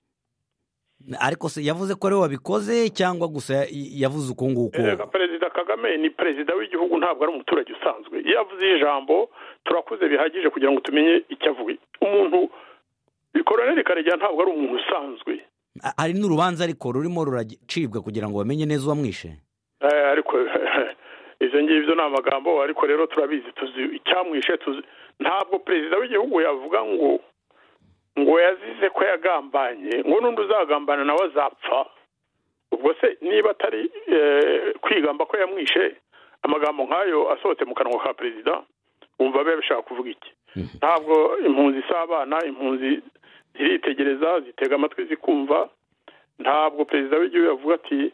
ariko se yavuze ko ariwe wabikoze cyangwa gusa ya- yavuze uku nguku Erega perezida kagame ni perezida w'igihugu ntabwo ari umuturage usanzwe iyo avuze ijambo turakuze bihagije kugira ngo tumenye icyo avuye umuntu koroneri karegeya ntabwo ari umuntu usanzwe A- hari n'urubanza ariko rurimo ruracibwa kugira ngo bamenye neza uwamwishe Eh, ariko ibyo ngibyo ni amagambo ariko rero turabizi tuzi icyamwishe tuzi ntabwo perezida w'igihugu yavuga ngo ngo yazize ko yagambanye ngo n'undi uzagambana nawe azapfa ubwo se niba atari eh, kwigamba ko yamwishe amagambo nk'ayo asohotse mu kanwa ka perezida wumva biba bishaka kuvuga iki ntabwo impunzi z'abana impunzi ziritegereza zitega amatwi zikumva ntabwo perezida w'igihugu yavuga ati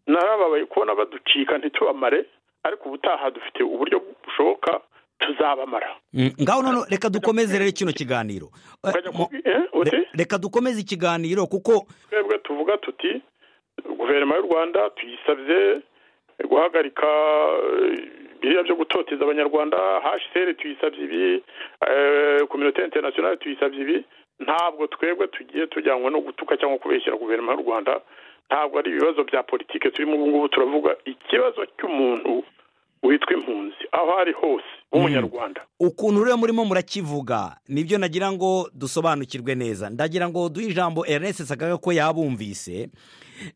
narababaye kubona baducika ntitubamare ariko ubutaha dufite uburyo bushoboka tuzabamara Mm, ngaho none reka dukomeze rero kino kiganiro Eh, Ukajya mo- kubi- eh, uti? re- reka dukomeze ikiganiro kuko twebwe tuvuga tuti guverinoma y'u rwanda tuyisabye guhagarika eh, biriya byo gutoteza abanyarwanda hcr tuyisabye ibi kominote internationale tuyisabye ibi ntabwo twebwe tugiye tujyanwa no gutuka cyangwa kubeshyira guverinoma y'u rwanda ntabwo ari ibibazo bya politiki turimo ubu ngubu turavuga ikibazo cy'umuntu witwa impunzi aho ari hose w'umunyarwanda ukuntu rero murimo murakivuga nibyo nagira ngo dusobanukirwe neza ndagira ngo duhe ijambo ernest sagaga ko yabumvise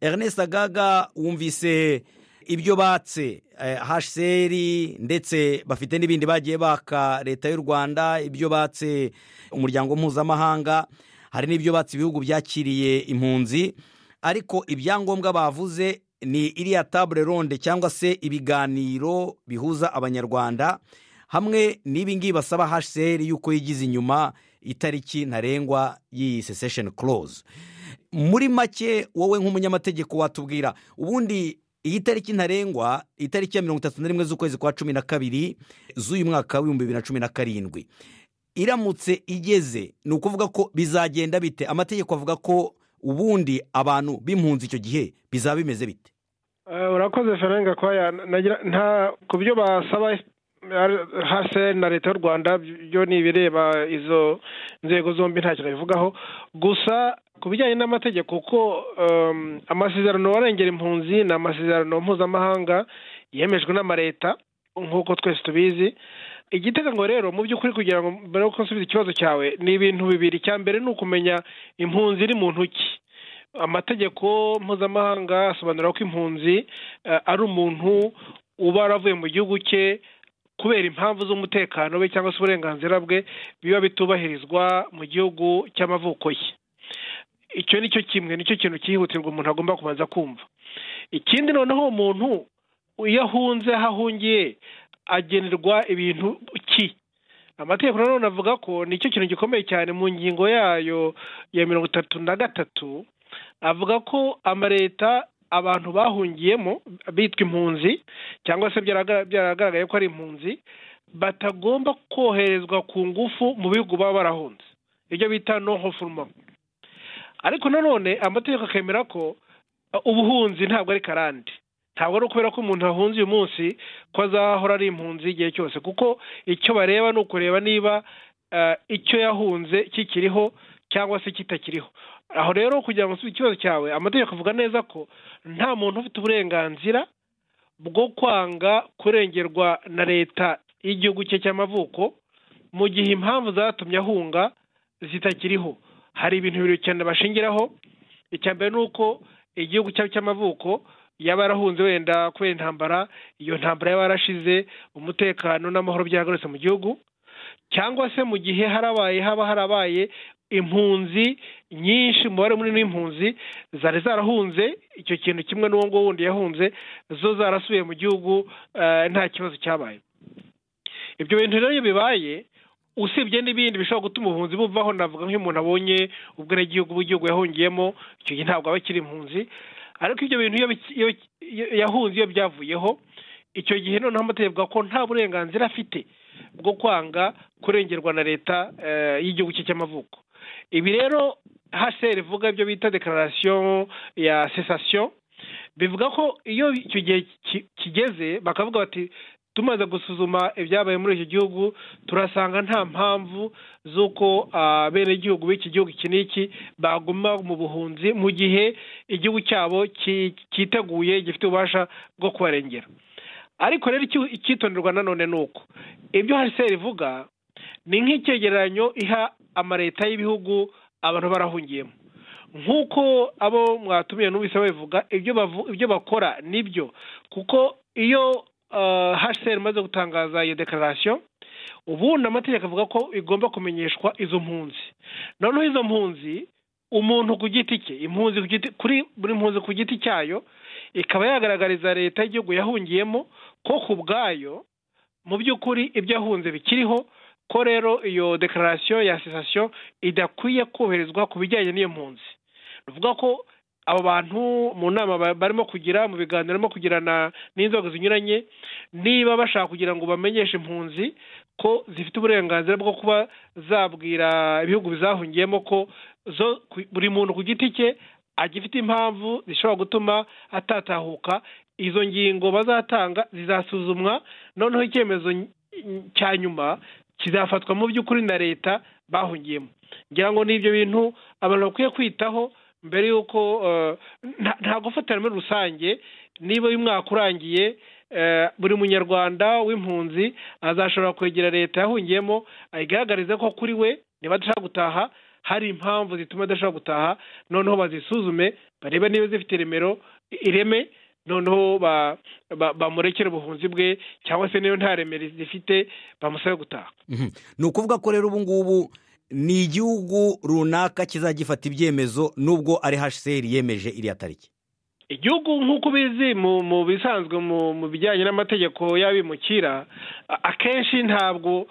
ernest sagaga wumvise ibyo batse eh, hcr ndetse bafite n'ibindi bagiye baka leta y'u rwanda ibyo batse umuryango mpuzamahanga hari n'ibyo batse ibihugu byakiriye impunzi ariko ibyangombwa bavuze ni iriya tabure ronde cyangwa se ibiganiro bihuza abanyarwanda hamwe n'ibingibi basaba hsr y'uko yigize inyuma itariki ntarengwa y'iyi sesesheni koroze muri make wowe nk'umunyamategeko watubwira ubundi iyi tariki ntarengwa itariki ya mirongo itatu na rimwe z'ukwezi kwa cumi na kabiri z'uyu mwaka w'ibihumbi bibiri na cumi na karindwi iramutse igeze ni ukuvuga ko bizagenda bite amategeko avuga ko ubundi abantu b'impunzi icyo gihe bizaba bimeze bite urakoze ferenga kwaya nta ku byo basaba hasi na leta y'u rwanda byo ni ibireba izo nzego zombi nta kintu bivugaho gusa ku bijyanye n'amategeko kuko amasezerano warengera impunzi ni amasezerano mpuzamahanga yemejwe n'amaleta nk'uko twese tubizi igitega ngo rero mu by'ukuri kugira ngo mbere yuko nsubiza ikibazo cyawe ni ibintu bibiri icya mbere ni ukumenya impunzi iri mu ntoki amategeko mpuzamahanga asobanura ko impunzi ari umuntu uba waravuye mu gihugu cye kubera impamvu z'umutekano we cyangwa se uburenganzira bwe biba bitubahirizwa mu gihugu cy'amavuko ye icyo ni cyo kimwe nicyo kintu cyihutirwa umuntu agomba kubanza kumva ikindi noneho umuntu iyo ahunze aho ahungiye agenerwa ibintu ki amategeko nanone avuga ko nicyo kintu gikomeye cyane mu ngingo yayo ya mirongo itatu na gatatu avuga ko amaleta abantu bahungiyemo bitwa impunzi cyangwa se byaragaragaye ko ari impunzi batagomba koherezwa ku ngufu mu bihugu baba barahunze ibyo bita no hofuruma ariko nanone amategeko akemera ko ubuhunzi ntabwo ari karande ntabwo ari ukubera ko umuntu ahunze uyu munsi ko azahora ari impunzi igihe cyose kuko icyo bareba ni ukureba niba icyo yahunze kikiriho cyangwa se kitakiriho aho rero kugira ngo nsubize ikibazo cyawe amategeko avuga neza ko nta muntu ufite uburenganzira bwo kwanga kurengerwa na leta y'igihugu cye cy'amavuko mu gihe impamvu zatumye ahunga zitakiriho hari ibintu bibiri cyane bashingiraho icya mbere ni uko igihugu cyabo cy'amavuko yaba yarahunze wenda kubera intambara iyo ntambara yaba yarashize umutekano n'amahoro byagarutse mu gihugu cyangwa se mu gihe harabaye haba harabaye impunzi nyinshi umubare munini w'impunzi zari zarahunze icyo kintu kimwe n'uwo nguwo wundi yahunze zo zarasubiye mu gihugu nta kibazo cyabaye ibyo bintu rero iyo bibaye usibye n'ibindi bishobora gutuma ubuhunzi buvaho navuga nk'iyo umuntu abonye ubwenegihugu bw'igihugu yahungiyemo icyo gihe ntabwo aba akiri impunzi ariko ibyo bintu iyo yahunze iyo byavuyeho icyo gihe noneho amategeko avuga ko nta burenganzira afite bwo kwanga kurengerwa na leta y'igihugu cye cy'amavuko ibi rero hsr ivuga ibyo bita dekararasiyo ya sesasiyo bivuga ko iyo icyo gihe kigeze bakavuga bati tumaze gusuzuma ibyabaye muri iki gihugu turasanga nta mpamvu z'uko abenegihugu b'iki gihugu iki n'iki baguma mu buhunzi mu gihe igihugu cyabo cyiteguye gifite ububasha bwo kubarengera ariko rero icyitonderwa nanone ni uko ibyo haseri ivuga ni nk'icyegeranyo iha amaleta y'ibihugu abantu barahungiyemo nk'uko abo mwatumiye n'ubise babivuga ibyo bakora nibyo kuko iyo haseri imaze gutangaza iyo dekararasiyo ubundi amategeko avuga ko igomba kumenyeshwa izo mpunzi noneho izo mpunzi umuntu ku giti cye impunzi kuri buri mpunzi ku giti cyayo ikaba yagaragariza leta y'igihugu yahungiyemo ko ku bwayo mu by'ukuri ibyo yahunze bikiriho ko rero iyo dekararasiyo ya sitasiyo idakwiye koherezwa ku bijyanye n'iyo mpunzi bivuga ko abo bantu mu nama barimo kugira mu biganiro barimo kugirana n'inzego zinyuranye niba bashaka kugira ngo bamenyeshe impunzi ko zifite uburenganzira bwo kuba zabwira ibihugu bizahungiyemo ko zo buri muntu ku giti cye agifite impamvu zishobora gutuma atatahuka izo ngingo bazatanga zizasuzumwa noneho icyemezo cya nyuma kizafatwa mu by'ukuri na leta bahungiyemo ngira ngo ni ibyo bintu abantu bakwiye kwitaho mbere y'uko nta gufatira muri rusange niba uyu mwaka urangiye buri munyarwanda w'impunzi azashobora kwegera leta yahungiyemo ayigaragariza ko kuri we niba adashaka gutaha hari impamvu zituma adashobora gutaha noneho bazisuzume barebe niba zifite iremero ireme noneho bamurekere ubuhunzi bwe cyangwa se niyo nta remero zifite bamusabe gutaha ni ukuvuga ko rero ubu ngubu ni igihugu runaka kizagifata ibyemezo nubwo ari hsr yemeje iriya tariki igihugu nk'uko ubizi mu bisanzwe mu bijyanye n'amategeko y'abimukira akenshi ntabwo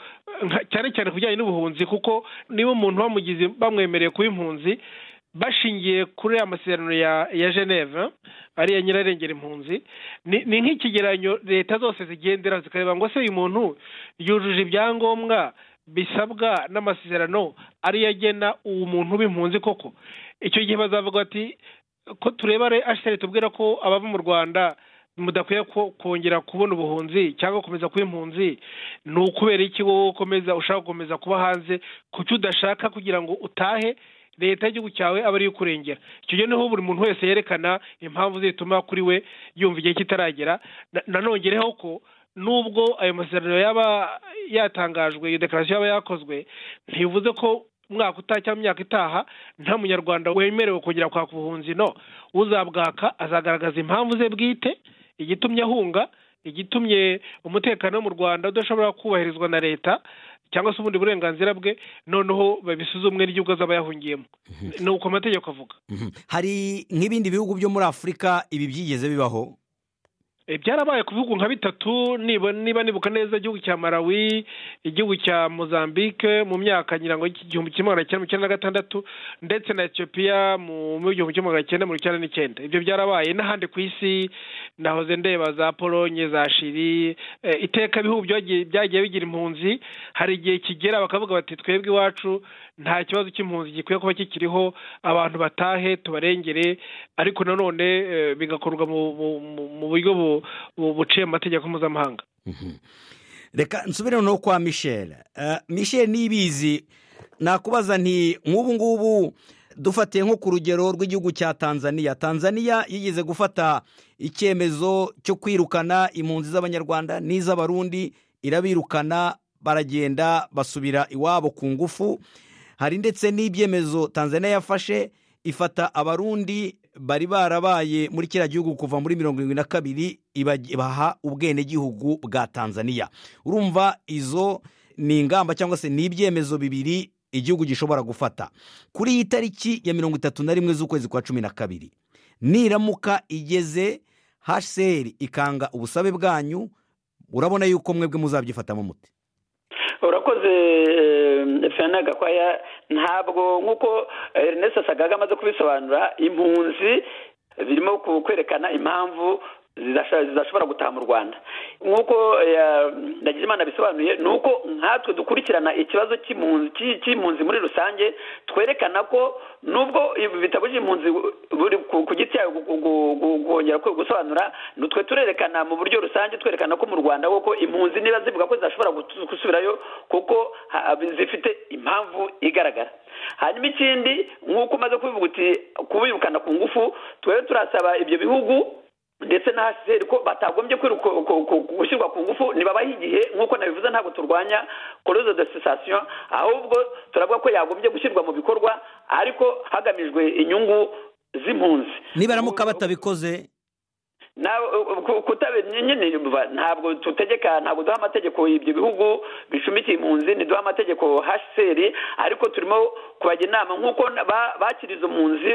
cyane cyane ku bijyanye n'ubuhunzi kuko niba umuntu bamugize bamwemereye kuba impunzi bashingiye kuri aya masezerano ya geneve ariya nyirarengera impunzi ni nk'ikigereranyo leta zose zigendera zikareba ngo se uyu muntu yujuje ibyangombwa bisabwa n'amasezerano ariyo agena uwo muntu b'impunzi koko icyo gihe bazavuga bati ko tureba ashitari tubwira ko abava mu rwanda mudakwiye kongera kubona ubuhunzi cyangwa gukomeza kuba impunzi ni ukubera iki wowe ukomeza ushaka gukomeza kuba hanze ku cyo udashaka kugira ngo utahe leta y'igihugu cyawe aba ariyo ukurengera icyo gihe niho buri muntu wese yerekana impamvu zituma kuri we yumva igihe kitaragera nanongereho ko nubwo ayo masezerano yaba yatangajwe iyo dekarasiyo yaba yakozwe ntibivuze ko umwaka utaha cyangwa imyaka itaha nta munyarwanda wemerewe kongera kwaka ubuhunzi no uzabwaka azagaragaza impamvu ze bwite igitumye ahunga igitumye umutekano wo mu rwanda udashobora kubahirizwa na leta cyangwa se ubundi burenganzira bwe noneho babisuzumwe n'igihugu azaba yahungiyemo ni uko amategeko avuga hari nk'ibindi bihugu byo muri afurika ibi byigeze bibaho byarabaye ku bihugu nka bitatu niba nibuka neza igihugu cya malawi igihugu cya mozambique mu myaka ngo igihumbi kimwe magana cyenda mirongo icyenda na gatandatu ndetse na etiyopiya mu gihumbi kimwe magana cyenda mirongo icyenda n'icyenda ibyo byarabaye n'ahandi ku isi nahoze ndeba za polonye za shiri iteka ibihugu byagiye bigira impunzi hari igihe kigera bakavuga bati twebwe iwacu nta kibazo cy'impunzi gikwiye kuba kikiriho abantu batahe tubarengere ariko nanone bigakorwa mu buryo bu buciye amategeko mpuzamahanga reka nsubire no kwa michel michel nibizi nakubaza nti nk'ubu ngubu dufatiye nko ku rugero rw'igihugu cya tanzania tanzania yigeze gufata icyemezo cyo kwirukana impunzi z'abanyarwanda n'iz'abarundi irabirukana baragenda basubira iwabo ku ngufu hari ndetse n'ibyemezo tanzania yafashe ifata abarundi bari barabaye muri kiriya gihugu kuva muri mirongo irindwi na kabiri baha ubwenegihugu bwa tanzania urumva izo ni ingamba cyangwa se ni ibyemezo bibiri igihugu gishobora gufata kuri iyi tariki ya mirongo itatu na rimwe z'ukwezi kwa cumi na kabiri niramuka igeze hsr ikanga ubusabe bwanyu urabona yuko mwebwe muzabyifatamo umuti urakoze fena gakwaya ntabwo nk'uko Ernest sagaga amaze kubisobanura impunzi birimo kwerekana impamvu zidashobora gutaha mu rwanda nk'uko imana bisobanuye ni uko nkatwe dukurikirana ikibazo cy'impunzi muri rusange twerekana ko nubwo bitabujije impunzi ku giti cyayo kongera gusobanura nutwe turerekana mu buryo rusange twerekana ko mu rwanda koko impunzi niba zivuga ko zidashobora gusubirayo kuko zifite impamvu igaragara hanyuma ikindi nk'uko umaze kubivuga uti kubirukana ku ngufu twere turasaba ibyo bihugu ndetse na haseri ko batagombye gushyirwa ku ngufu ntibabahe igihe nk'uko nabivuze ntabwo turwanya koruze de sitasiyo ahubwo turavuga ko yagombye gushyirwa mu bikorwa ariko hagamijwe inyungu z'impunzi nibaramuka batabikoze nyine ntabwo tutegeka ntabwo duha amategeko ibyo bihugu bicumbikiye impunzi ntiduha amategeko haseri ariko turimo kubajya inama nk'uko bakira izo mpunzi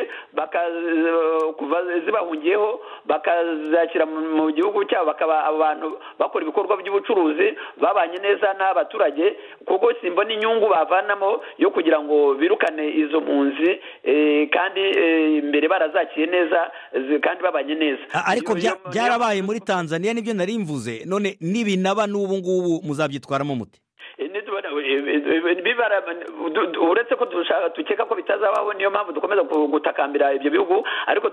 zibahungiyeho bakazakira mu gihugu cyabo bakaba abantu bakora ibikorwa by'ubucuruzi babanye neza n'abaturage kuko simba n'inyungu bavanamo yo kugira ngo birukane izo mpunzi kandi imbere barazakiye neza kandi babanye neza ariko byarabaye muri tanzania nibyo narimvuze none n'ibinaba n'ubu ngubu muzabyitwaramo umuti uretse ko dukeka ko bitazabaho niyo mpamvu dukomeza gutakambira ibyo bihugu ariko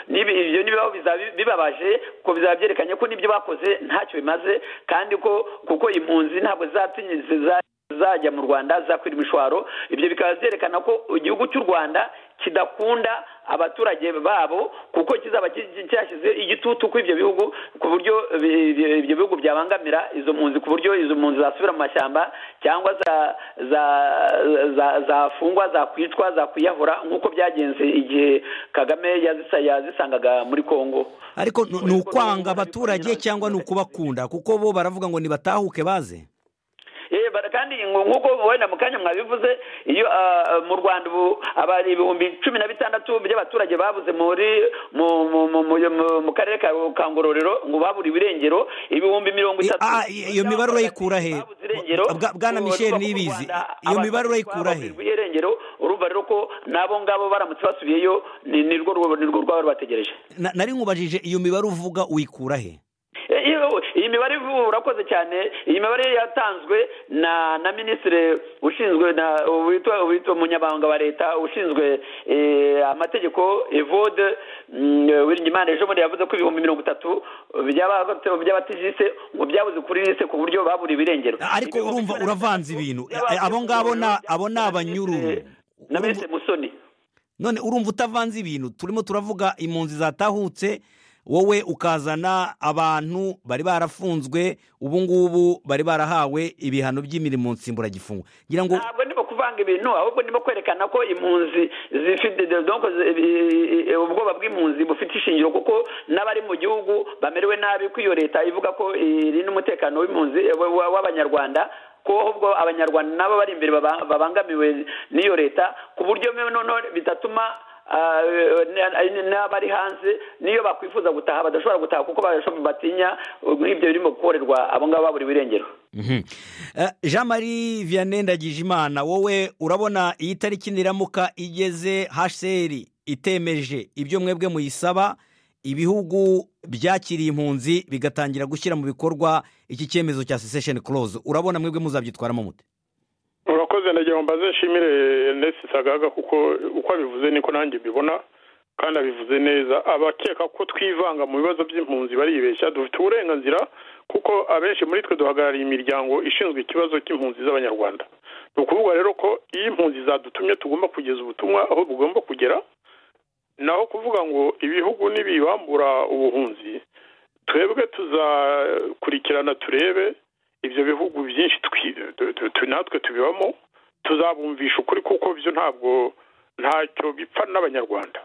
ibyo nibibaho bibabaje ko bizaba byerekanye ko n'ibyo bakoze ntacyo bimaze kandi ko kuko impunzi ntabwo zatinyuze zajya mu rwanda zakwira imishwaro ibyo bikaba byerekana ko igihugu cy'u rwanda kidakunda abaturage babo kuko kizaba cyashyize igitutu kuri ibyo bihugu ku buryo ibyo bihugu byabangamira izo mpunzi ku buryo izo mpunzi zasubira mu mashyamba cyangwa zafungwa zakwicwa zakwiyahura nk'uko byagenze igihe kagame yazisangaga muri congo ariko ni ukwanga abaturage cyangwa ni ukubakunda kuko bo baravuga ngo nibatahuke baze kandi nk'uko wenda mu kanya mwabivuze iyo mu rwanda ubu ibihumbi cumi na bitandatu by'abaturage babuze muri mu akarere ka kangororero ngo babura ibirengero ibihumbi mirongo itatu Ah, iyo mibare urayikura he? Babuze irengero, Bwa- Bwana ubu Michel bavuga ko mu Niyibizi, Rwanda iyo mibare abatutsi urayikura he? baburirwa irengero urumva rero ko n'abo ngabo baramutse basubiyeyo ni ni rwo rwo- ni rwo rwaba rubategereje Na- nari nkubajije iyo mibare uvuga uyikura he Eh, iyo- iyi mibare ivu- urakoze cyane iyi mibare yatanzwe na na minisitiri ushinzwe na witwa witwa umunyamabanga wa leta ushinzwe eh, amategeko evode wiringimana ejo bundi yavuze ko ibihumbi mirongo itatu by'aba- by'abatijise ngo byabuze kuri lise ku buryo babura ibirengero ariko Ibihumbi urumva mirongo itatu uravanze ibintu by'abatijise abo ngabo na- byabuze abo ni na abanyururu Minisitiri- na Urumva- minisitiri musoni none urumva utavanze ibintu turimo turavuga impunzi zatahutse wowe ukazana abantu bari barafunzwe ubu ngubu bari barahawe ibihano by'imirimo nsimburagifungo ngira ngo ntabwo ndimo kuvanga ibintu ahubwo ndimo kwerekana ko impunzi zifite donc zi- i- i- i- ubwoba bw'impunzi bufite ishingiro kuko n'abari mu gihugu bamerewe nabi ko iyo leta ivuga ko irinda umutekano w'impunzi wa- wa- w'abanyarwanda ko ahubwo abanyarwanda nabo bari imbere baba- babangamiwe n'iyo leta ku buryo none bitatuma Ah, eh, n'abari hanze niyo bakwifuza gutaha badashobora gutaha kuko bashobora batinya uh, nk'ibyo birimo gukorerwa abo ngabo babura ibirengero Mhm. Eh, jean marie vianney ndagijimana wowe urabona iyi tariki niramuka igeze hsr itemeje ibyo mwebwe muyisaba ibihugu byakiriye impunzi bigatangira gushyira mu bikorwa iki cyemezo cya secession clause urabona mwebwe muzabyitwaramo mute urakoze nagira ngo mbaze nshimire Ernest sagaga kuko uko abivuze niko nanjye mbibona kandi abivuze neza abakeka ko twivanga mu bibazo by'impunzi baribeshya dufite uburenganzira kuko abenshi muri twe duhagarariye imiryango ishinzwe ikibazo cy'impunzi z'abanyarwanda ni ukuvuga rero ko iyo impunzi zadutumye tugomba kugeza ubutumwa aho bugomba kugera naho kuvuga ngo ibihugu nibibambura ubuhunzi twebwe tuzakurikirana turebe ibyo bihugu byinshi twi- tu- tu- tu- natwe tubibamo tuzabumvisha ukuri kuko byo ntabwo ntacyo bipfa n'abanyarwanda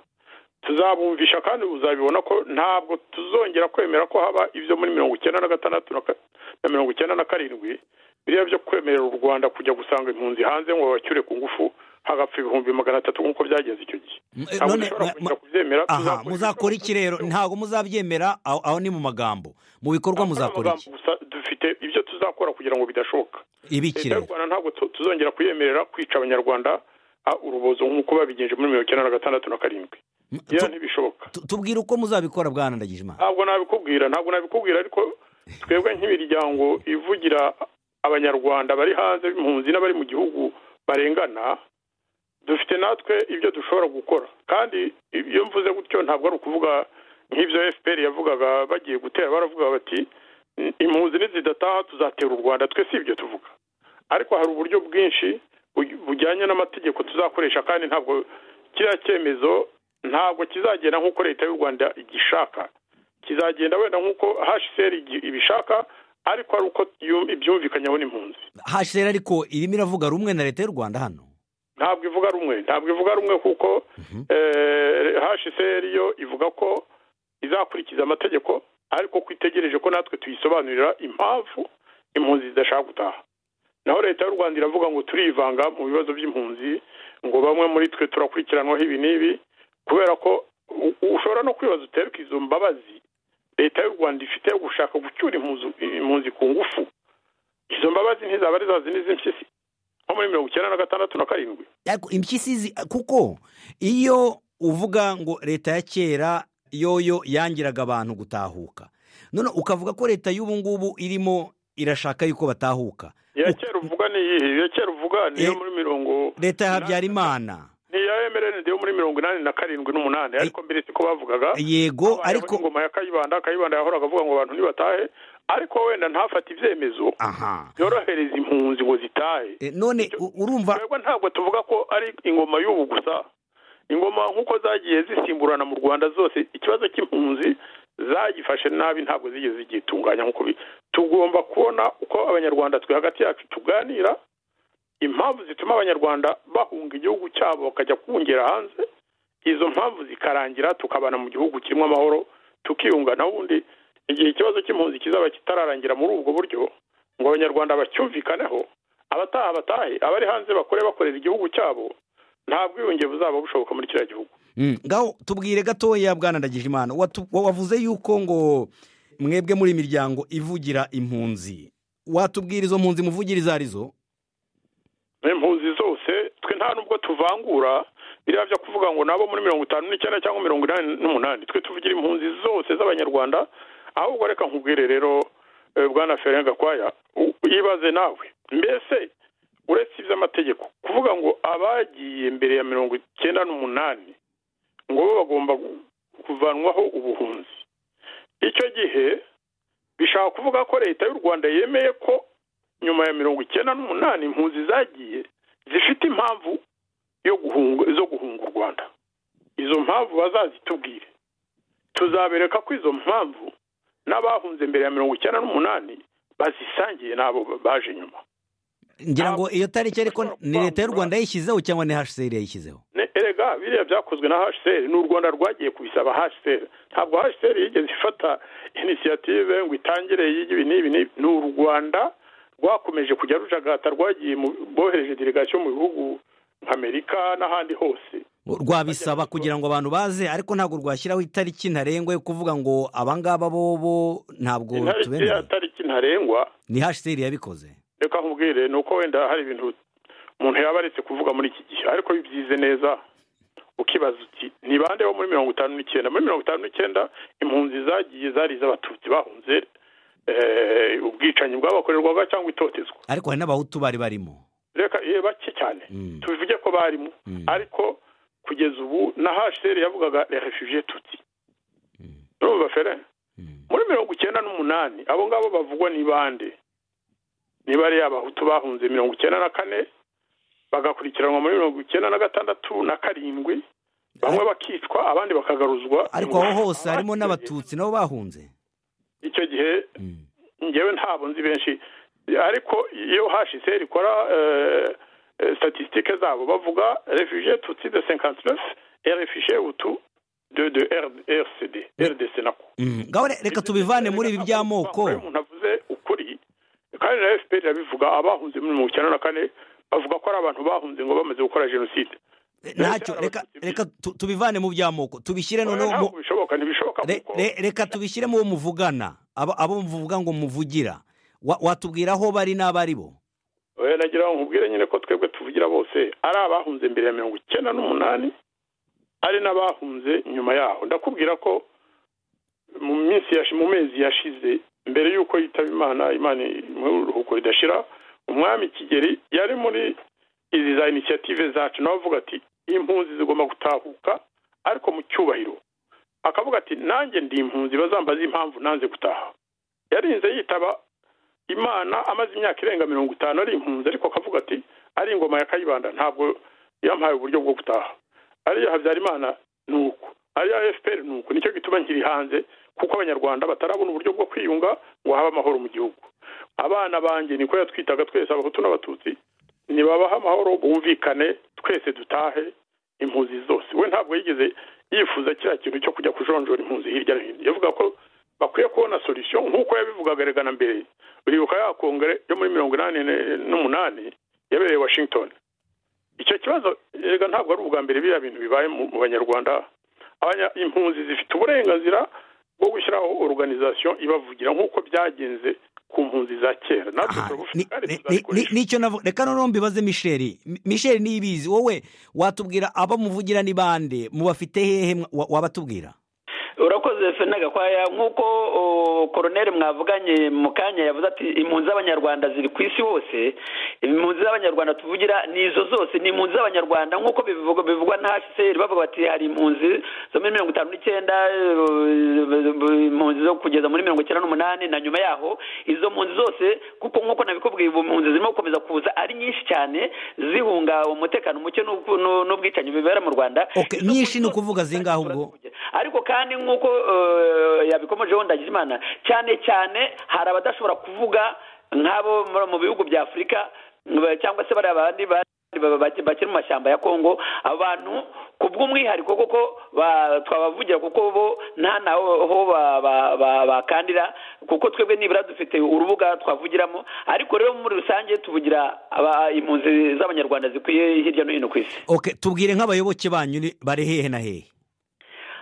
tuzabumvisha kandi uzabibona ko ntabwo tuzongera kwemera ko haba ibyo muri mirongo icyenda na gatandatu na ka- na mirongo icyenda na karindwi biriya byo kwemerera u rwanda kujya gusanga impunzi hanze ngo babacyure ku ngufu hagapfa ibihumbi magana atatu nk'uko byagenze icyo gihe M- eh, ntabwo none- dushobora ma- kongera kubyemera aha tuzakora muzakora iki rero ibikorwa- ntabwo muzabyemera aho aho ni mu magambo mu bikorwa Ntabwo ari muzakora iki amagambo gusa dufite ibyo tuzakora kugira ngo bidashoboka ibiki leta y'u rero rwanda ntabwo tu- tuzongera kuyemerera kwica abanyarwanda ah, urubozo nk'uko babigenje muri mirongo icyenda na gatandatu na karindwi M- iyo tu- ntibishoboka tu- tubwire uko muzabikora bwana ndagijimana ntabwo nabikubwira ntabwo nabikubwira ariko twebwe nk'imiryango ivugira abanyarwanda bari hanze impunzi n'abari mu gihugu barengana dufite natwe ibyo dushobora gukora kandi iyo mvuze gutyo ntabwo ari ukuvuga nk'ibyo fpr yavugaga bagiye gutera baravuga bati impunzi nizidataha tuzatera u rwanda twe si ibyo tuvuga ariko hari uburyo bwinshi buj- bujyanye n'amategeko tuzakoresha kandi ntabwo kiriya cyemezo ntabwo kizagenda nk'uko leta y'u rwanda igishaka kizagenda wenda nk'uko hsr igi- ibishaka ariko ari uko yu- ibyumvikanyaho n'impunzi hsr ariko irimo iravuga rumwe na leta y'u rwanda hano ntabwo ivuga rumwe ntabwo ivuga rumwe kuko Mhm. eh, hsr yo ivuga ko izakurikiza amategeko ariko ko itegereje ko natwe tuyisobanurira impamvu impunzi zidashaka gutaha naho leta y'u rwanda iravuga ngo turivanga mu bibazo by'impunzi ngo bamwe muri twe turakurikiranwaho ibi n'ibi kubera ko u- ushobora no kwibaza uterwa izo mbabazi leta y'u rwanda ifite yo gushaka gucyura impunzi- impunzi ku ngufu izo mbabazi ntizaba ari za zindi z'impyisi nko muri mirongo icyenda na gatandatu na karindwi ariko impyisi zi- kuko iyo uvuga ngo leta ya kera yoyo yangiraga abantu gutahuka none ukavuga ko leta y'ubu ngubu irimo irashaka yuko batahuka iya kera uvuga ni iyihe iya kera uvuga ni iyo Eh, muri mirongo leta ya habyarimana ni iya mrnd yo muri mirongo inani na karindwi n'umunani ariko mbere siko bavugaga yego Habayeho ariko ingoma ya kayibanda kayibanda yahoraga avuga ngo abantu ntibatahe ariko wenda ntafate ibyemezo aha byorohereza impunzi ngo zitahe E, none u- urumva twebwe ntabwo tuvuga ko ari ingoma y'ubu gusa ingoma nk'uko zagiye zisimburana mu rwanda zose ikibazo cy'impunzi zagifashe nabi ntabwo zigeze zigitunganya nk'uko bi- tugomba kubona uko abanyarwanda twe hagati yacu tuganira impamvu zituma abanyarwanda bahunga igihugu cyabo bakajya kubungera hanze izo mpamvu zikarangira tukabana mu gihugu kirimo amahoro tukiyunga n'ubundi igihe ikibazo cy'impunzi kizaba kitararangira muri ubwo buryo ngo abanyarwanda bacyumvikaneho abataha batahe abari hanze bakore bakorera igihugu cyabo nta bwiyunge buzaba bushoboka muri kiriya gihugu ngaho tubwire gatoya bwanandagije imana wavuze yuko ngo mwebwe muri miryango ivugira impunzi watubwira izo mpunzi muvugira izo arizo impunzi zose twe nta nubwo tuvangura biriya byo kuvuga ngo nabo muri mirongo itanu n'icyenda cyangwa mirongo inani n'umunani twe tuvugira impunzi zose z'abanyarwanda ahubwo reka nkubwire rero bwana ferenga gakwaya yibaze nawe mbese uretse iby'amategeko kuvuga ngo abagiye mbere ya mirongo icyenda n'umunani ngo bo bagomba kuvanwaho ubuhunzi icyo gihe bishaka kuvuga ko leta y'u rwanda yemeye ko nyuma ya mirongo icyenda n'umunani impunzi zagiye zifite impamvu yo guhunga zo guhunga u rwanda izo mpamvu bazazitubwire tuzabereka ko izo mpamvu n'abahunze mbere ya mirongo icyenda n'umunani bazisangiye n'abo baje nyuma ngira ngo iyo tariki ariko ni leta y'u rwanda yishyizeho cyangwa ni hcr yayishyizeho erega biriya byakozwe na hcr ni u rwanda rwagiye kubisaba hcr ntabwo hcr yigeze ifata inisiyative ngo itangire y'ibi n'ibi ni u rwanda rwakomeje kujya rujagata rwagiye bohereje delegasiyo mu bihugu nk'amerika n'ahandi hose rwabisaba kugira ngo abantu baze ariko ntabwo rwashyiraho itariki ntarengwa yo kuvuga ngo abangaba bo ntabwo tubemerera itariki ntarengwa ni hcr yabikoze reka nkubwire ni uko wenda hari ibintu umuntu yaba aretse kuvuga muri iki gihe ariko bibyize neza ukibaza uti ni bande bo muri mirongo itanu n'icyenda muri mirongo itanu n'icyenda impunzi zagiye zari iz'abatutsi bahunze ubwicanyi bwabakorerwaga cyangwa itotezwa ariko hari n'abahutu bari barimo reka bake cyane tubivuge ko barimo ariko kugeza ubu na hasheri yavugaga refugiye tutsi urumva fere muri mirongo icyenda n'umunani abo ngabo bavugwa ni bande niba ari abahutu bahunze mirongo icyenda na kane bagakurikiranwa muri mirongo icyenda na gatandatu na karindwi bamwe bakicwa abandi bakagaruzwa ariko aho hose harimo n'abatutsi nabo bahunze icyo gihe ngewe ntabwo nzi benshi ariko iyo hashyize rikora statisitike zabo bavuga refuge tutsi de senkanti nefu refuge utu de de rdcd rdc nako ngaho reka tubivane muri ibi by'amoko umuntu avuze ukuri kandi na efuperi irabivuga abahunze muri mirongo icyenda na kane bavuga ko ari abantu bahunze ngo bamaze gukora jenoside ntacyo reka tubivane mu by'amoko tubishyire noneho reka tubishyire mu bo muvugana abo muvuga ngo muvugira watubwira aho bari n'abari bo nagira ngo nkubwire nyine ko twebwe tuvugira bose ari abahunze mbere ya mirongo icyenda n'umunani ari n'abahunze nyuma yaho ndakubwira ko mu minsi mu mezi yashize mbere y'uko yitaba imana imana mu ruhuko ridashira umwami kigeli yari muri izi za inisiyative zacu nawe avuga ati impunzi zigomba gutahuka ariko mu cyubahiro akavuga ati nanjye ndi impunzi bazambaza impamvu nanze gutaha yarinze yitaba imana amaze imyaka irenga mirongo itanu ari impunzi ariko akavuga ati ari ingoma ya kayibanda ntabwo yamuhaye uburyo bwo gutaha ariya habyarimana ni uko ariya efuperi ni uko nicyo gituma nkiri hanze kuko abanyarwanda batarabona uburyo bwo kwiyunga ngo habe amahoro mu gihugu abana banjye niko yatwitaga twese abahutu n'abatutsi ntibabahe amahoro bumvikane twese dutahe impunzi zose we ntabwo yigeze yifuza kiriya kintu cyo kujya kujonjora impunzi hirya no hino yavuga ko bakwiye kubona solisiyo nk'uko yabivugaga regana mbere uribuka ya kongere yo muri mirongo inani n'umunani yabereye washington icyo kibazo rega ntabwo ari ubwa mbere biriya bintu bibaye mu banyarwanda impunzi zifite uburenganzira bwo gushyiraho oruganizasiyo ibavugira nk'uko byagenze ku mpunzi za kera natwe turabufite nicyo navuga reka noneho mbibaze misheri misheri ntibizi wowe watubwira abo muvugira ni bande mubafite hehe wabatubwira urakoze gakwaya nk'uko koroneri mwavuganye mu kanya yavuze ati impunzi z'abanyarwanda ziri ku isi hose impunzi z'abanyarwanda tuvugira ni izo zose ni impunzi z'abanyarwanda nk'uko bivugwa na hcr bavuga bati hari impunzi zo muri mirongo itanu n'icyenda impunzi zo kugeza muri mirongo icyenda n'umunani na nyuma yaho izo mpunzi zose kuko nk'uko nabikubwiye ubu mpunzi zirimo gukomeza kuza ari nyinshi cyane zihunga umutekano muke n'ubwicanyi bibera mu rwanda nyinshi ni ukuvuga zingaho ubwo ariko kandi nk'uko yabikomejeho ndagijimana cyane cyane hari abadashobora kuvuga nk'abo mu bihugu bya afurika cyangwa se bariya bandi bakiri mu mashyamba ya kongo abantu ku bw'umwihariko kuko twabavugira kuko bo nta naho bakandira kuko twebwe nibura dufite urubuga twavugiramo ariko rero muri rusange tuvugira aba- impunzi z'abanyarwanda zikwiye hirya no hino ku isi oke tubwire nk'abayoboke banyu ni- bari hehe na hehe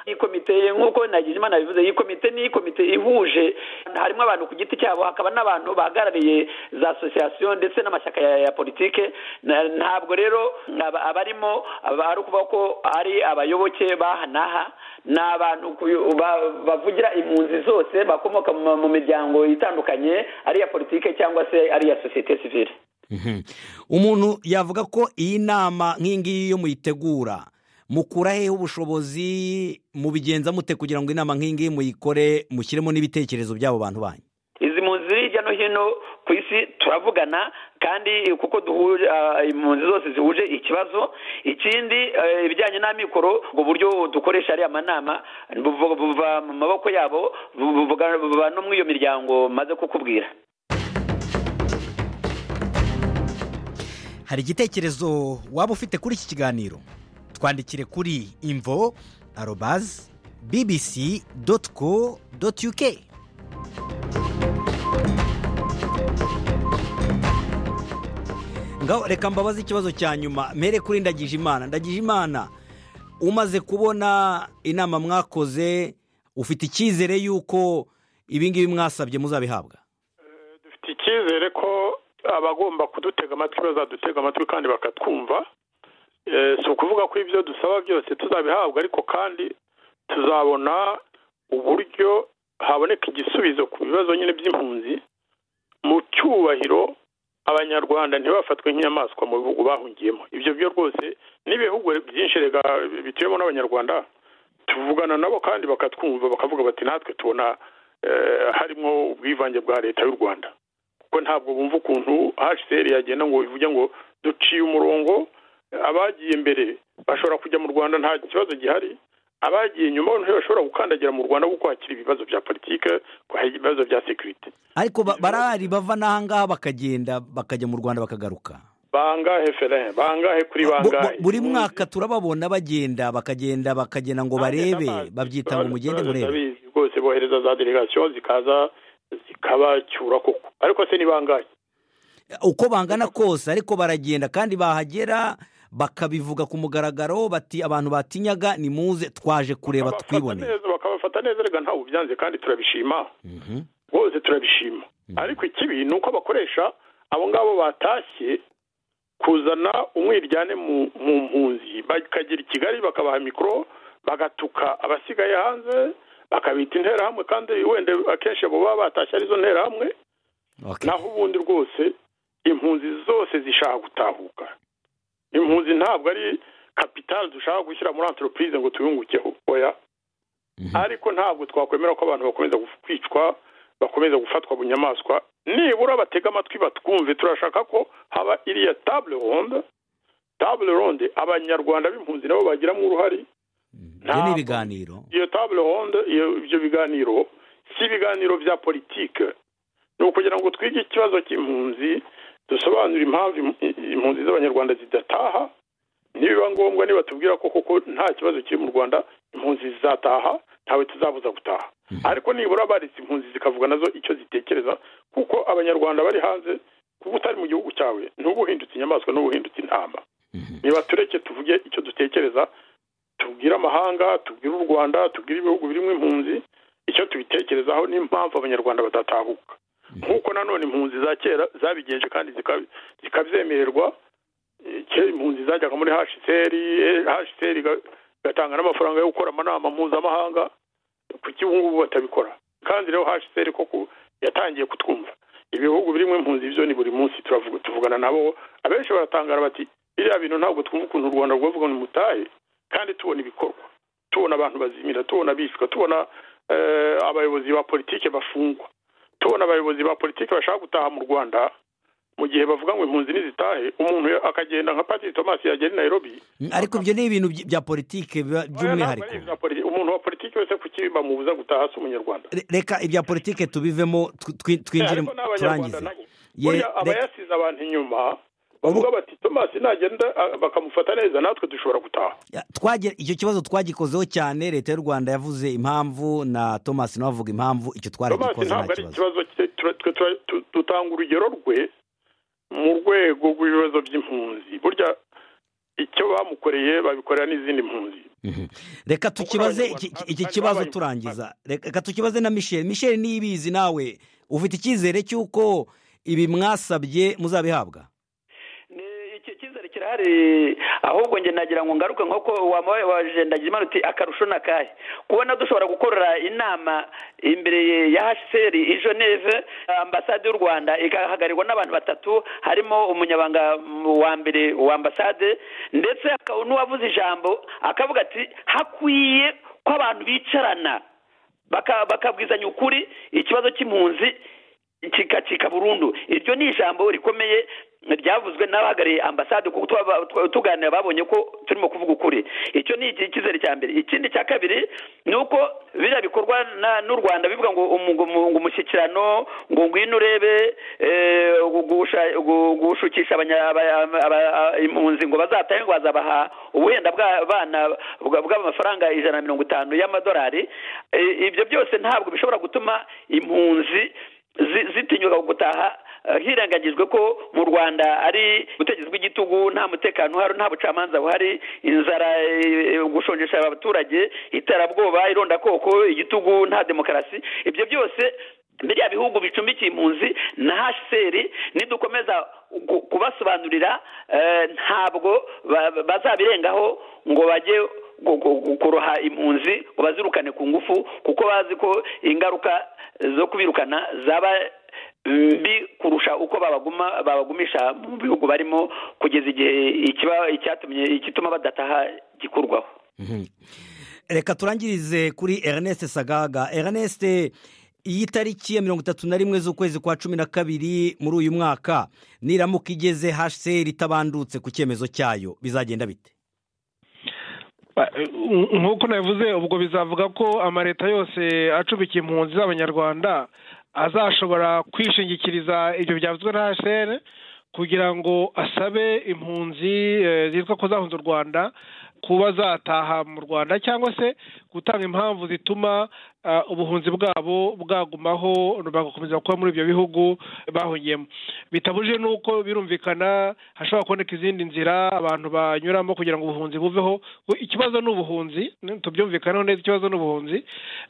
iyi komite nk'uko imana yabivuze iyi komite ni komite ihuje harimo abantu ku giti cyabo hakaba n'abantu bahagarariye za asosiyasiyo ndetse n'amashyaka ya ya politike Na- ntabwo rero aba- abarimo aba- ari ukuvuga ko ari abayoboke b'ahanaha ni abantu ku- ba- bavugira impunzi zose bakomoka mu mu miryango itandukanye ari iya politike cyangwa se ari iya sosiyete sivire Mhm. umuntu yavuga ko iyi nama nk'iyi ngiyi iyo muyitegura mukura hehe ubushobozi mubigenza mute kugira ngo inama nk'iyi ngiyi muyikore mushyiremo n'ibitekerezo by'abo bantu banyu izi mpunzi hirya no hino ku isi turavugana kandi kuko duhuje ah, impunzi zose zihuje ikibazo ikindi eh, ibijyanye n'amikoro ubwo buryo dukoresha ariya manama buva buva mu maboko yabo bu- buvuga- buva no muri iyo miryango maze kukubwira hari igitekerezo waba ufite kuri iki kiganiro twandikire kuri imvo arobazi bibisi doti ko doti yuke ngaho reka mbabaze ikibazo cya nyuma mpere kuri ndagije imana ndagije imana umaze kubona inama mwakoze ufite icyizere y'uko ibingibi mwasabye muzabihabwa dufite icyizere ko abagomba kudutega amatwi bazadutega amatwi kandi bakatwumva Eh, si ukuvuga ko ibyo dusaba byose tuzabihabwa ariko kandi tuzabona uburyo haboneka igisubizo ku bibazo nyine by'impunzi mu cyubahiro abanyarwanda ntibafatwe nk'inyamaswa mu bihugu bahungiyemo ibyo byo rwose n'ibihugu byinshi rega bituyemo n'abanyarwanda tuvugana nabo kandi bakatwumva bakavuga bati natwe tubona eh, harimo ubwivange bwa leta y'u rwanda kuko ntabwo bumva ukuntu hcr yagenda ngo ivuge ngo duciye umurongo abagiye mbere bashobora kujya mu rwanda nta kibazo gihari abagiye nyuma bo ntibashobora gukandagira mu rwanda kuko hakiri ibibazo bya politike ibibazo bya sekirite ariko ba- barahari bava n'aha ngaha bakagenda bakajya mu rwanda bakagaruka bangahe fere bangahe kuri Bu- bu- bangahe buri mwaka turababona bagenda bakagenda bakagenda ngo barebe babyita ngo mugende murebe murebe rwose bohereza za delegasiyo zikaza zikabacyura koko ariko se ni bangahe uko bangana kose ariko baragenda kandi bahagera bakabivuga ku mugaragaro bati abantu batinyaga ni muze twaje kureba Bakabafata twiboneye neza, bakabafata neza rega ntawe ubyanze kandi turabishima Mhm. rwose turabishima ariko ikibi ni uko bakoresha abo ngabo batashye kuzana umwiryane mu mu mpunzi bakagera i kigali bakabaha mikoro bagatuka abasigaye hanze bakabita interahamwe kandi wenda akenshi abo baba batashye arizo nterahamwe Okay. naho ubundi rwose impunzi zose zishaka gutahuka impunzi ntabwo ari kapitali dushaka gushyira muri anteropurize ngo tuyungukeho oya Mhm. ariko ntabwo twakwemera ko abantu bakomeza guf- kwicwa bakomeza gufatwa bunyamaswa nibura batega amatwi batwumve turashaka ko haba iriya table ronde table ronde abanyarwanda b'impunzi nabo bagiramo uruhare ibyo ni ibiganiro iyo table ronde iyo ibyo biganiro si ibiganiro bya politike ni ukugira ngo twige ikibazo cy'impunzi dusobanure impamvu im- impunzi z'abanyarwanda zidataha nibiba ngombwa niba tubwira ko koko nta kibazo kiri mu rwanda impunzi zizataha ntawe tuzabuza gutaha ariko nibura baretse impunzi zikavuga nazo icyo zitekereza kuko abanyarwanda bari hanze kuba utari mu gihugu cyawe ntubuhindutse inyamaswa n'ubuhindutse intama niba tureke tuvuge icyo dutekereza tubwire amahanga tubwire u rwanda tubwire ibihugu birimo impunzi icyo tubitekerezaho n'impamvu abanyarwanda badatahuka nk'uko nanone impunzi za kera zabigenje kandi zika- zikabyemererwa Eh, kera impunzi zajyaga muri hcr hcr igatanga n'amafaranga yo gukora amanama mpuzamahanga kuki ubu ngubu batabikora kandi rero hcr koko yatangiye kutwumva ibihugu birimo impunzi byo ni buri munsi turavuga tuvugana nabo abenshi baratangara bati biriya bintu ntabwo twumva ukuntu u rwanda rwavuga ngo nimutahe kandi tubona ibikorwa tubona abantu bazimira tubona bicwa tubona eh, abayobozi ba politike bafungwa tubona abayobozi ba politike bashaka gutaha mu rwanda mu gihe bavuga ngo impunzi nizitahe umuntu akagenda nka patiri tomasi yagera i nairobi ariko ibyo ni ibintu by- bya politike biba by'umwihariko Ntabwo ari ibya politi- umuntu wa politiki wese kuki bamubuza gutaha si umunyarwanda Re- reka ibya politike tubivemo tw- twi- twinjire ariko n'abanyarwanda turangize nabo Ye- burya reka- abayasize abantu inyuma bavuga bati tomasi nagenda ah, bakamufata neza natwe dushobora gutaha Ya, twagera icyo kibazo twagikozeho cyane leta y'u rwanda yavuze impamvu na thomas nawe avuga impamvu icyo tomasi twaragikoze nta ntabwo ari kibazo ikibazo cye tura- twe tura- tu- dutanga urugero rwe mu rwego rw'ibibazo by'impunzi burya icyo bamukoreye babikorera n'izindi mpunzi Mhm. reka tukibaze abanyarwanda- iki- iki- kandi iki n'abanyarwanda- kibazo turangiza reka tukibaze na michelle michelle niba ibizi nawe ufite icyizere cy'uko ibi mwasabye muzabihabwa Ni- iki cyizere kirahari ahubwo njye nagira ngo ngaruke nk'uko wamubaye waje ndagira imana uti akarusho ni akahe kubona dushobora gukorera inama imbere ya hcr i geneve ambasade y'u rwanda igahagarirwa n'abantu batatu harimo umunyabanga mu- wa mbere wa ambasade ndetse hakaba n'uwavuze ijambo akavuga ati hakwiye ko abantu bicarana baka- bakabwizanya ukuri ikibazo cy'impunzi kikacika burundu iryo ni ijambo rikomeye ryavuzwe n'abahagarariye ambasade kuko twaba- twa- tuganira babonye ko turimo kuvuga ukuri icyo ni iki- icyizere cya mbere ikindi cya kabiri ni uko biriya bikorwa na- n'u rwanda bivuga ngo umu- ngo umu- ngo umushyikirano ngo ngwino urebe eh, gugusha- gu- gushukisha abanya- aba- aba- aba- impunzi ngo bazatahe ngo bazabaha ubuhenda bw'abana bwa- bw'amafaranga ijana na mirongo itanu y'amadolari Eh, ibyo byose ntabwo bishobora gutuma impunzi zi- zitinyuka gutaha eh, hirengagijwe ko mu rwanda ari ubutegetsi bw'igitugu nta mutekano uhari nta bucamanza buhari inzara eh, eh, gushonjesha abaturage iterabwoba irondakoko igitugu nta demokarasi ibyo byose biriya bihugu bicumbikiye impunzi na hcr nidukomeza ku- kubasobanurira eh, ntabwo ba- ba- bazabirengaho ngo bajye gu- gu- gu- kuroha impunzi ngo bazirukane ku ngufu kuko bazi ko ingaruka zo kubirukana zaba mbi kurusha uko babaguma babagumisha mu bihugu barimo kugeza igihe ikiba- icyatumye igituma badataha gikurwaho Mhm. reka turangirize kuri ernest sagaga ernest iyi tariki ya mirongo itatu na rimwe z'ukwezi kwa cumi na kabiri muri uyu mwaka niramuka igeze hcr itabandutse ku cyemezo cyayo bizagenda bite Ba- nk- nk'uko nabivuze ubwo bizavuga ko amaleta yose acubikiye impunzi z'abanyarwanda azashobora kwishingikiriza ibyo byavuzwe na hsr kugira ngo asabe impunzi eh, zitwa ko zahunze u rwanda kuba zataha mu rwanda cyangwa se gutanga impamvu zituma ah, ubuhunzi bwabo bwagumaho bagakomeza kuba muri ibyo bihugu bahungiyemo bitabujije n'uko birumvikana hashobora kuboneka izindi nzira abantu banyuramo kugira ngo ubuhunzi buveho We- ikibazo ni ubuhunzi ni- tubyumvikaneho neza ikibazo ni ubuhunzi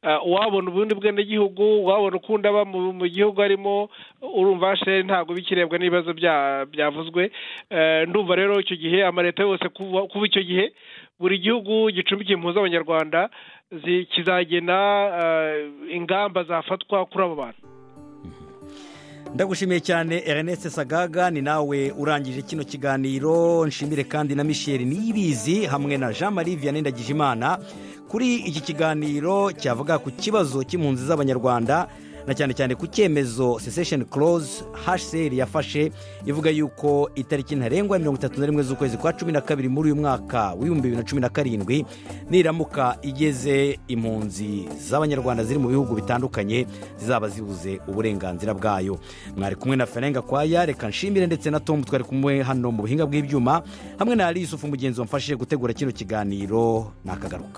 Ah, wabona ubundi bwenegihugu wabona ukundi aba mu mu gihugu arimo urumva hashere ntabwo bikirebwa n'ibibazo bya- byavuzwe Eh, ndumva rero icyo gihe amaleta yose kuva kuva icyo gihe buri gihugu gicumbikiye impunzi z'abanyarwanda zi- kizagena eh, ingamba zafatwa kuri abo bantu ndagushimiye cyane ernest sagaga ni nawe urangije kino kiganiro nshimire kandi na michelle niyibizi hamwe na jean marie vianney ndagijimana kuri iki kiganiro cyavuga ku kibazo cy'impunzi z'abanyarwanda na cyane cyane ku cyemezo secession clause hcr yafashe ivuga yuko itariki ntarengwa ya mirongo itatu na rimwe z'ukwezi kwa cumi na kabiri muri uyu mwaka w'ibihumbi bibiri na cumi na karindwi niramuka igeze impunzi z'abanyarwanda ziri mu bihugu bitandukanye zizaba zibuze uburenganzira bwayo mwari kumwe na ferenga kwaya reka nshimire ndetse na tom twari kumwe hano mu buhinga bw'ibyuma hamwe na yusufu mugenzi wamfashije gutegura kino kiganiro nakagaruka